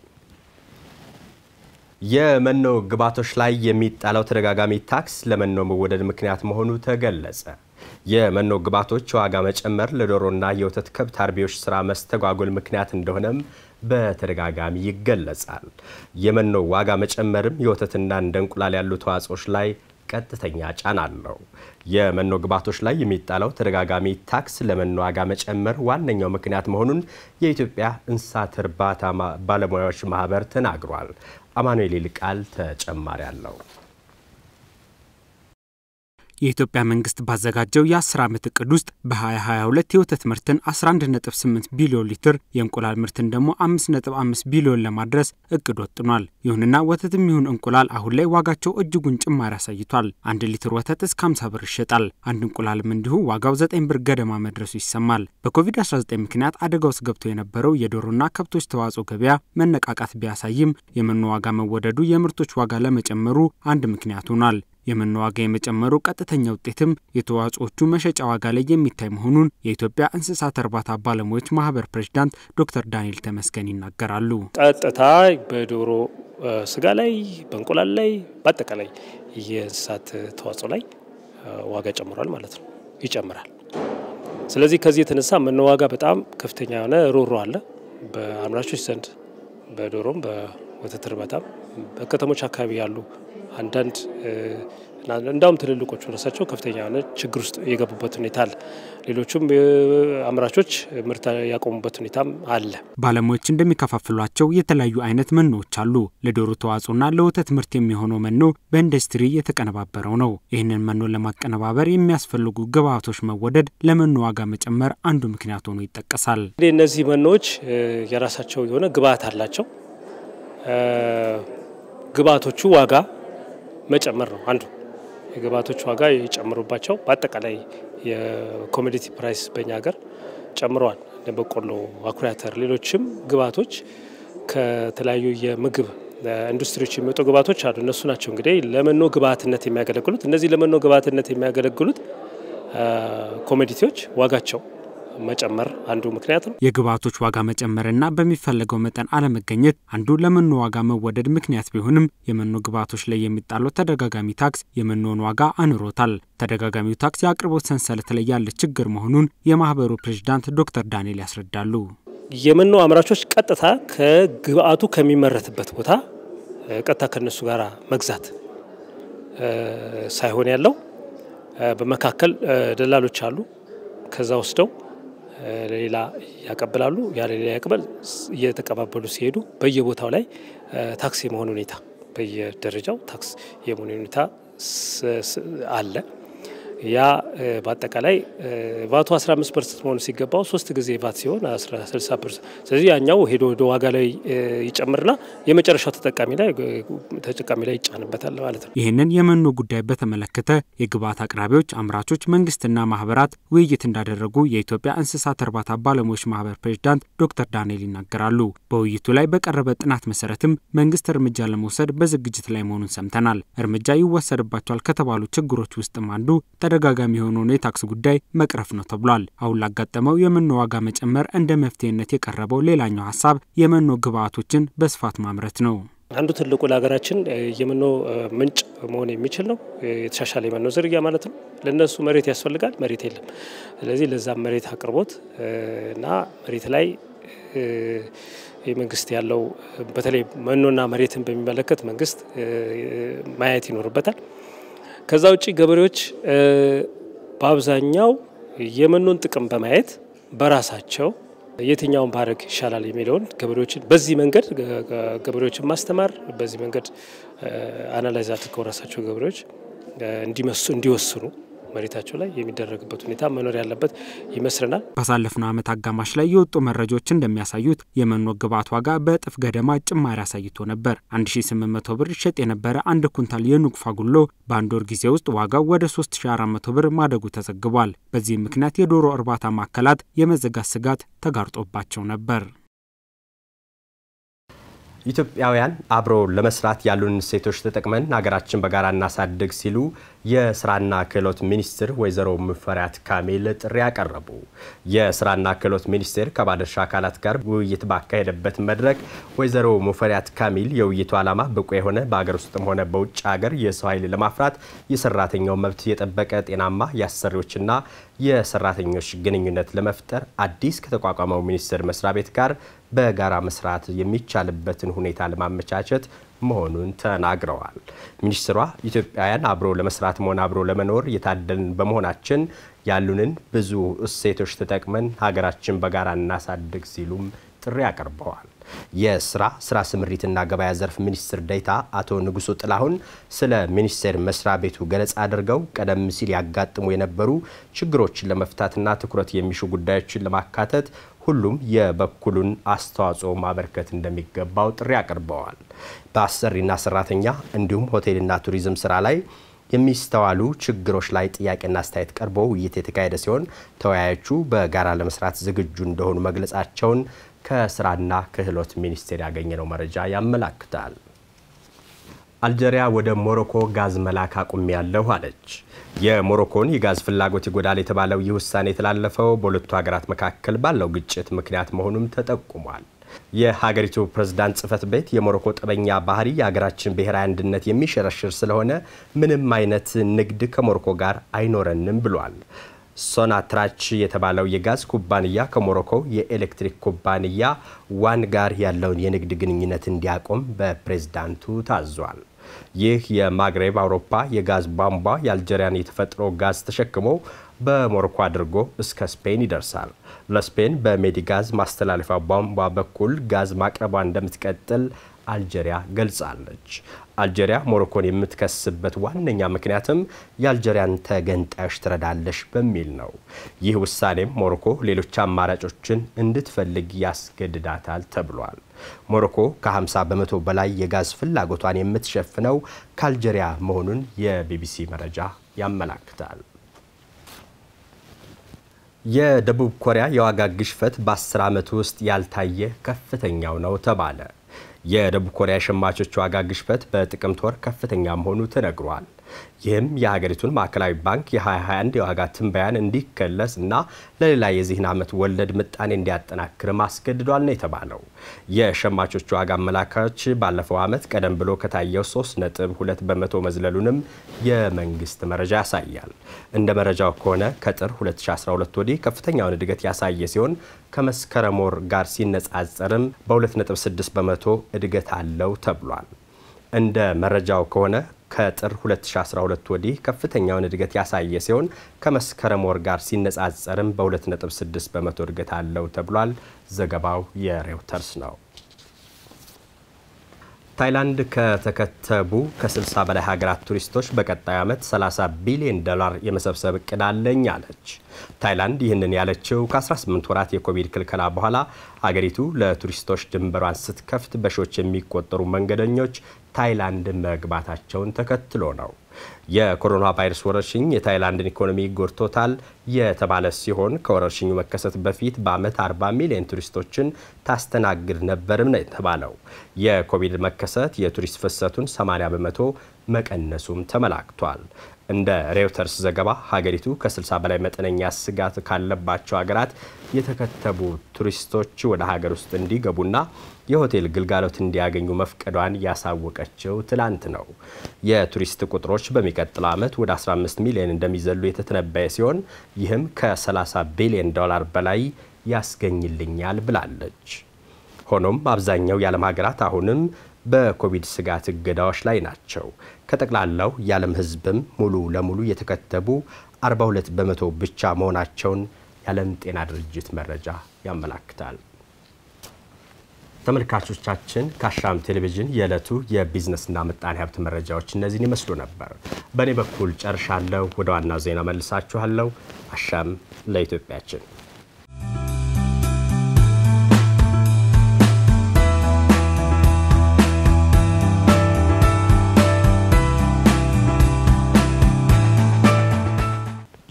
የመኖ ግብዓቶች ላይ የሚጣለው ተደጋጋሚ ታክስ ለመኖ መወደድ ምክንያት መሆኑ ተገለጸ። የመኖ ግብዓቶች የዋጋ መጨመር ለዶሮና የወተት ከብት አርቢዎች ስራ መስተጓጎል ምክንያት እንደሆነም በተደጋጋሚ ይገለጻል። የመኖ ዋጋ መጨመርም የወተትና እንደ እንቁላል ያሉ ተዋጽኦች ላይ ቀጥተኛ ጫና አለው። የመኖ ግብዓቶች ላይ የሚጣለው ተደጋጋሚ ታክስ ለመኖ ዋጋ መጨመር ዋነኛው ምክንያት መሆኑን የኢትዮጵያ እንስሳት እርባታ ባለሙያዎች ማህበር ተናግሯል። አማኑኤል ይልቃል ተጨማሪ አለው። የኢትዮጵያ መንግስት ባዘጋጀው የ10 ዓመት እቅድ ውስጥ በ2022 የወተት ምርትን 11.8 ቢሊዮን ሊትር የእንቁላል ምርትን ደግሞ 5.5 ቢሊዮን ለማድረስ እቅድ ወጥኗል። ይሁንና ወተትም ይሁን እንቁላል አሁን ላይ ዋጋቸው እጅጉን ጭማሪ አሳይቷል። አንድ ሊትር ወተት እስከ 50 ብር ይሸጣል። አንድ እንቁላልም እንዲሁ ዋጋው 9 ብር ገደማ መድረሱ ይሰማል። በኮቪድ-19 ምክንያት አደጋ ውስጥ ገብቶ የነበረው የዶሮና ከብቶች ተዋጽኦ ገበያ መነቃቃት ቢያሳይም የመኖ ዋጋ መወደዱ የምርቶች ዋጋ ለመጨመሩ አንድ ምክንያት ሆኗል። የመኖ ዋጋ የመጨመሩ ቀጥተኛ ውጤትም የተዋጽኦቹ መሸጫ ዋጋ ላይ የሚታይ መሆኑን የኢትዮጵያ እንስሳት እርባታ ባለሙያዎች ማህበር ፕሬዚዳንት ዶክተር ዳንኤል ተመስገን ይናገራሉ። ቀጥታ በዶሮ ስጋ ላይ፣ በእንቁላል ላይ፣ በአጠቃላይ የእንስሳት ተዋጽኦ ላይ ዋጋ ጨምሯል ማለት ነው፣ ይጨምራል። ስለዚህ ከዚህ የተነሳ መኖ ዋጋ በጣም ከፍተኛ የሆነ ሮሮ አለ በአምራቾች ዘንድ በዶሮም በወተት እርባታም በከተሞች አካባቢ ያሉ አንዳንድ እንዳውም ትልልቆቹ ራሳቸው ከፍተኛ የሆነ ችግር ውስጥ የገቡበት ሁኔታ አለ። ሌሎቹም አምራቾች ምርት ያቆሙበት ሁኔታም አለ። ባለሙያዎች እንደሚከፋፍሏቸው የተለያዩ አይነት መኖዎች አሉ። ለዶሮ ተዋጽኦና ለወተት ምርት የሚሆነው መኖ በኢንዱስትሪ የተቀነባበረው ነው። ይህንን መኖ ለማቀነባበር የሚያስፈልጉ ግብዓቶች መወደድ ለመኖ ዋጋ መጨመር አንዱ ምክንያት ሆኖ ይጠቀሳል። እንግዲህ እነዚህ መኖዎች የራሳቸው የሆነ ግብዓት አላቸው። ግብዓቶቹ ዋጋ መጨመር ነው አንዱ። የግብዓቶች ዋጋ የጨምሩባቸው በአጠቃላይ የኮሞዲቲ ፕራይስ በእኛ ሀገር ጨምረዋል። በቆሎ፣ አኩሪ አተር፣ ሌሎችም ግብዓቶች ከተለያዩ የምግብ ኢንዱስትሪዎች የሚወጡ ግብዓቶች አሉ። እነሱ ናቸው እንግዲህ ለመኖ ግብዓትነት የሚያገለግሉት። እነዚህ ለመኖ ግብዓትነት የሚያገለግሉት ኮሞዲቲዎች ዋጋቸው መጨመር አንዱ ምክንያት ነው። የግብዓቶች ዋጋ መጨመርና በሚፈለገው መጠን አለመገኘት አንዱ ለመኖ ዋጋ መወደድ ምክንያት ቢሆንም የመኖ ግብዓቶች ላይ የሚጣለው ተደጋጋሚ ታክስ የመኖን ዋጋ አንሮታል። ተደጋጋሚው ታክስ የአቅርቦት ሰንሰለት ላይ ያለ ችግር መሆኑን የማህበሩ ፕሬዚዳንት ዶክተር ዳንኤል ያስረዳሉ። የመኖ አምራቾች ቀጥታ ከግብዓቱ ከሚመረትበት ቦታ ቀጥታ ከነሱ ጋር መግዛት ሳይሆን ያለው በመካከል ደላሎች አሉ። ከዛ ወስደው ለሌላ ያቀብላሉ። ያ ለሌላ ያቀበል እየተቀባበሉ ሲሄዱ በየቦታው ላይ ታክስ የመሆን ሁኔታ በየደረጃው ታክስ የመሆን ሁኔታ አለ። ያ በአጠቃላይ ቫቱ 15 ፐርሰንት መሆኑ ሲገባው ሶስት ጊዜ ቫት ሲሆን 60 ፐርሰንት። ስለዚህ ያኛው ሄዶ ወደ ዋጋ ላይ ይጨምርና የመጨረሻው ተጠቃሚ ላይ ተጠቃሚ ላይ ይጫንበታል ማለት ነው። ይህንን የመኖ ጉዳይ በተመለከተ የግብዓት አቅራቢዎች፣ አምራቾች፣ መንግስትና ማህበራት ውይይት እንዳደረጉ የኢትዮጵያ እንስሳት እርባታ ባለሙያዎች ማህበር ፕሬዚዳንት ዶክተር ዳንኤል ይናገራሉ። በውይይቱ ላይ በቀረበ ጥናት መሰረትም መንግስት እርምጃ ለመውሰድ በዝግጅት ላይ መሆኑን ሰምተናል። እርምጃ ይወሰድባቸዋል ከተባሉ ችግሮች ውስጥም አንዱ ተደጋጋሚ የሆነውን የታክስ ጉዳይ መቅረፍ ነው ተብሏል። አሁን ላጋጠመው የመኖ ዋጋ መጨመር እንደ መፍትሄነት የቀረበው ሌላኛው ሀሳብ የመኖ ግብዓቶችን በስፋት ማምረት ነው። አንዱ ትልቁ ለሀገራችን የመኖ ምንጭ መሆን የሚችል ነው የተሻሻለ የመኖ ዝርያ ማለት ነው። ለእነሱ መሬት ያስፈልጋል፣ መሬት የለም። ስለዚህ ለዛም መሬት አቅርቦት እና መሬት ላይ የመንግስት ያለው በተለይ መኖና መሬትን በሚመለከት መንግስት ማየት ይኖርበታል። ከዛ ውጭ ገበሬዎች በአብዛኛው የመኖን ጥቅም በማየት በራሳቸው የትኛውን ባረግ ይሻላል የሚለውን ገበሬዎችን በዚህ መንገድ ገበሬዎችን ማስተማር በዚህ መንገድ አናላይዝ አድርገው ራሳቸው ገበሬዎች እንዲመሱ እንዲወስኑ መሬታቸው ላይ የሚደረግበት ሁኔታ መኖር ያለበት ይመስለናል። ባሳለፍነው ዓመት አጋማሽ ላይ የወጡ መረጃዎች እንደሚያሳዩት የመኖ ግብዓት ዋጋ በእጥፍ ገደማ ጭማሪ አሳይቶ ነበር። 1800 ብር ይሸጥ የነበረ አንድ ኩንታል የኑግ ፋጉሎ በአንድ ወር ጊዜ ውስጥ ዋጋው ወደ 3400 ብር ማደጉ ተዘግቧል። በዚህም ምክንያት የዶሮ እርባታ ማዕከላት የመዘጋት ስጋት ተጋርጦባቸው ነበር። ኢትዮጵያውያን አብሮ ለመስራት ያሉን እሴቶች ተጠቅመን ሀገራችን በጋራ እናሳድግ ሲሉ የስራና ክህሎት ሚኒስትር ወይዘሮ ሙፈሪያት ካሚል ጥሪ ያቀረቡ። የስራና ክህሎት ሚኒስቴር ከባለድርሻ አካላት ጋር ውይይት ባካሄደበት መድረክ ወይዘሮ ሙፈሪያት ካሚል የውይይቱ ዓላማ ብቁ የሆነ በሀገር ውስጥም ሆነ በውጭ ሀገር የሰው ኃይል ለማፍራት የሰራተኛው መብት የጠበቀ ጤናማ የአሰሪዎችና የሰራተኞች ግንኙነት ለመፍጠር አዲስ ከተቋቋመው ሚኒስቴር መስሪያ ቤት ጋር በጋራ መስራት የሚቻልበትን ሁኔታ ለማመቻቸት መሆኑን ተናግረዋል። ሚኒስትሯ ኢትዮጵያውያን አብሮ ለመስራት መሆን አብሮ ለመኖር የታደልን በመሆናችን ያሉንን ብዙ እሴቶች ተጠቅመን ሀገራችን በጋራ እናሳድግ ሲሉም ጥሪ አቅርበዋል። የስራ ስራ ስምሪትና ገበያ ዘርፍ ሚኒስትር ዴኤታ አቶ ንጉሱ ጥላሁን ስለ ሚኒስቴር መስሪያ ቤቱ ገለጻ አድርገው ቀደም ሲል ያጋጥሙ የነበሩ ችግሮችን ለመፍታትና ትኩረት የሚሹ ጉዳዮችን ለማካተት ሁሉም የበኩሉን አስተዋጽኦ ማበርከት እንደሚገባው ጥሪ አቅርበዋል። በአሰሪና ሰራተኛ እንዲሁም ሆቴልና ቱሪዝም ስራ ላይ የሚስተዋሉ ችግሮች ላይ ጥያቄና አስተያየት ቀርቦ ውይይት የተካሄደ ሲሆን ተወያዮቹ በጋራ ለመስራት ዝግጁ እንደሆኑ መግለጻቸውን ከስራና ክህሎት ሚኒስቴር ያገኘነው መረጃ ያመላክታል። አልጀሪያ ወደ ሞሮኮ ጋዝ መላክ አቁሜያለሁ አለች። የሞሮኮን የጋዝ ፍላጎት ይጎዳል የተባለው ይህ ውሳኔ የተላለፈው በሁለቱ ሀገራት መካከል ባለው ግጭት ምክንያት መሆኑም ተጠቁሟል። የሀገሪቱ ፕሬዝዳንት ጽህፈት ቤት የሞሮኮ ጠበኛ ባህሪ የሀገራችን ብሔራዊ አንድነት የሚሸረሽር ስለሆነ ምንም አይነት ንግድ ከሞሮኮ ጋር አይኖረንም ብሏል። ሶናትራች የተባለው የጋዝ ኩባንያ ከሞሮኮ የኤሌክትሪክ ኩባንያ ዋን ጋር ያለውን የንግድ ግንኙነት እንዲያቆም በፕሬዝዳንቱ ታዟል። ይህ የማግሬብ አውሮፓ የጋዝ ቧንቧ የአልጀሪያን የተፈጥሮ ጋዝ ተሸክሞ በሞሮኮ አድርጎ እስከ ስፔን ይደርሳል። ለስፔን በሜዲጋዝ ማስተላለፊያ ቧንቧ በኩል ጋዝ ማቅረቧ እንደምትቀጥል አልጀሪያ ገልጻለች። አልጀሪያ ሞሮኮን የምትከስበት ዋነኛ ምክንያትም የአልጀሪያን ተገንጣዮች ትረዳለሽ በሚል ነው። ይህ ውሳኔም ሞሮኮ ሌሎች አማራጮችን እንድትፈልግ ያስገድዳታል ተብሏል። ሞሮኮ ከ50 በመቶ በላይ የጋዝ ፍላጎቷን የምትሸፍነው ከአልጀሪያ መሆኑን የቢቢሲ መረጃ ያመላክታል። የደቡብ ኮሪያ የዋጋ ግሽፈት በ10 ዓመት ውስጥ ያልታየ ከፍተኛው ነው ተባለ። የደቡብ ኮሪያ ሸማቾች ዋጋ ግሽበት በጥቅምት ወር ከፍተኛ መሆኑ ተነግሯል። ይህም የሀገሪቱን ማዕከላዊ ባንክ የ2021 የዋጋ ትንበያን እንዲከለስ እና ለሌላ የዚህን ዓመት ወለድ ምጣኔ እንዲያጠናክርም አስገድዷል ነው የተባለው። የሸማቾች ዋጋ አመላካች ባለፈው ዓመት ቀደም ብሎ ከታየው 3.2 በመቶ መዝለሉንም የመንግስት መረጃ ያሳያል። እንደ መረጃው ከሆነ ከጥር 2012 ወዲህ ከፍተኛውን እድገት ያሳየ ሲሆን ከመስከረም ወር ጋር ሲነጻጸርም በ2.6 በመቶ እድገት አለው ተብሏል። እንደ መረጃው ከሆነ ከጥር 2012 ወዲህ ከፍተኛውን እድገት ያሳየ ሲሆን ከመስከረም ወር ጋር ሲነጻጸርም በ2.6 በመቶ እድገት አለው ተብሏል። ዘገባው የሬውተርስ ነው። ታይላንድ ከተከተቡ ከ60 በላይ ሀገራት ቱሪስቶች በቀጣይ ዓመት 30 ቢሊዮን ዶላር የመሰብሰብ እቅድ አለኝ አለች። ታይላንድ ይህንን ያለችው ከ18 ወራት የኮቪድ ክልከላ በኋላ አገሪቱ ለቱሪስቶች ድንበሯን ስትከፍት በሺዎች የሚቆጠሩ መንገደኞች ታይላንድ መግባታቸውን ተከትሎ ነው። የኮሮና ቫይረስ ወረርሽኝ የታይላንድን ኢኮኖሚ ጎድቶታል የተባለ ሲሆን ከወረርሽኙ መከሰት በፊት በዓመት 40 ሚሊዮን ቱሪስቶችን ታስተናግድ ነበርም ነው የተባለው። የኮቪድ መከሰት የቱሪስት ፍሰቱን 80 በመቶ መቀነሱም ተመላክቷል። እንደ ሬውተርስ ዘገባ ሀገሪቱ ከ60 በላይ መጠነኛ ስጋት ካለባቸው ሀገራት የተከተቡ ቱሪስቶች ወደ ሀገር ውስጥ እንዲገቡና የሆቴል ግልጋሎት እንዲያገኙ መፍቀዷን ያሳወቀችው ትላንት ነው። የቱሪስት ቁጥሮች በሚቀጥለው ዓመት ወደ 15 ሚሊዮን እንደሚዘሉ የተተነበየ ሲሆን ይህም ከ30 ቢሊዮን ዶላር በላይ ያስገኝልኛል ብላለች። ሆኖም አብዛኛው የዓለም ሀገራት አሁንም በኮቪድ ስጋት እገዳዎች ላይ ናቸው። ከጠቅላላው የዓለም ሕዝብም ሙሉ ለሙሉ የተከተቡ 42 በመቶ ብቻ መሆናቸውን የዓለም ጤና ድርጅት መረጃ ያመላክታል። ተመልካቾቻችን ከአሻም ቴሌቪዥን የዕለቱ የቢዝነስና ምጣኔ ሀብት መረጃዎች እነዚህን ይመስሉ ነበር። በእኔ በኩል ጨርሻለሁ። ወደ ዋናው ዜና መልሳችኋለሁ። አሻም ለኢትዮጵያችን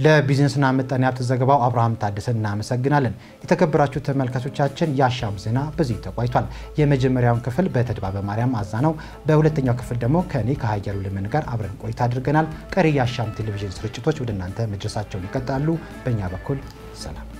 ለቢዝነስና ምጣኔ ሀብት ዘገባው አብርሃም ታደሰን እናመሰግናለን። የተከበራችሁ ተመልካቾቻችን የአሻም ዜና በዚህ ተቋይቷል። የመጀመሪያውን ክፍል በተድባበ ማርያም አዛነው፣ በሁለተኛው ክፍል ደግሞ ከእኔ ከሀያሉ ልመን ጋር አብረን ቆይታ አድርገናል። ቀሪ የአሻም ቴሌቪዥን ስርጭቶች ወደ እናንተ መድረሳቸውን ይቀጥላሉ። በእኛ በኩል ሰላም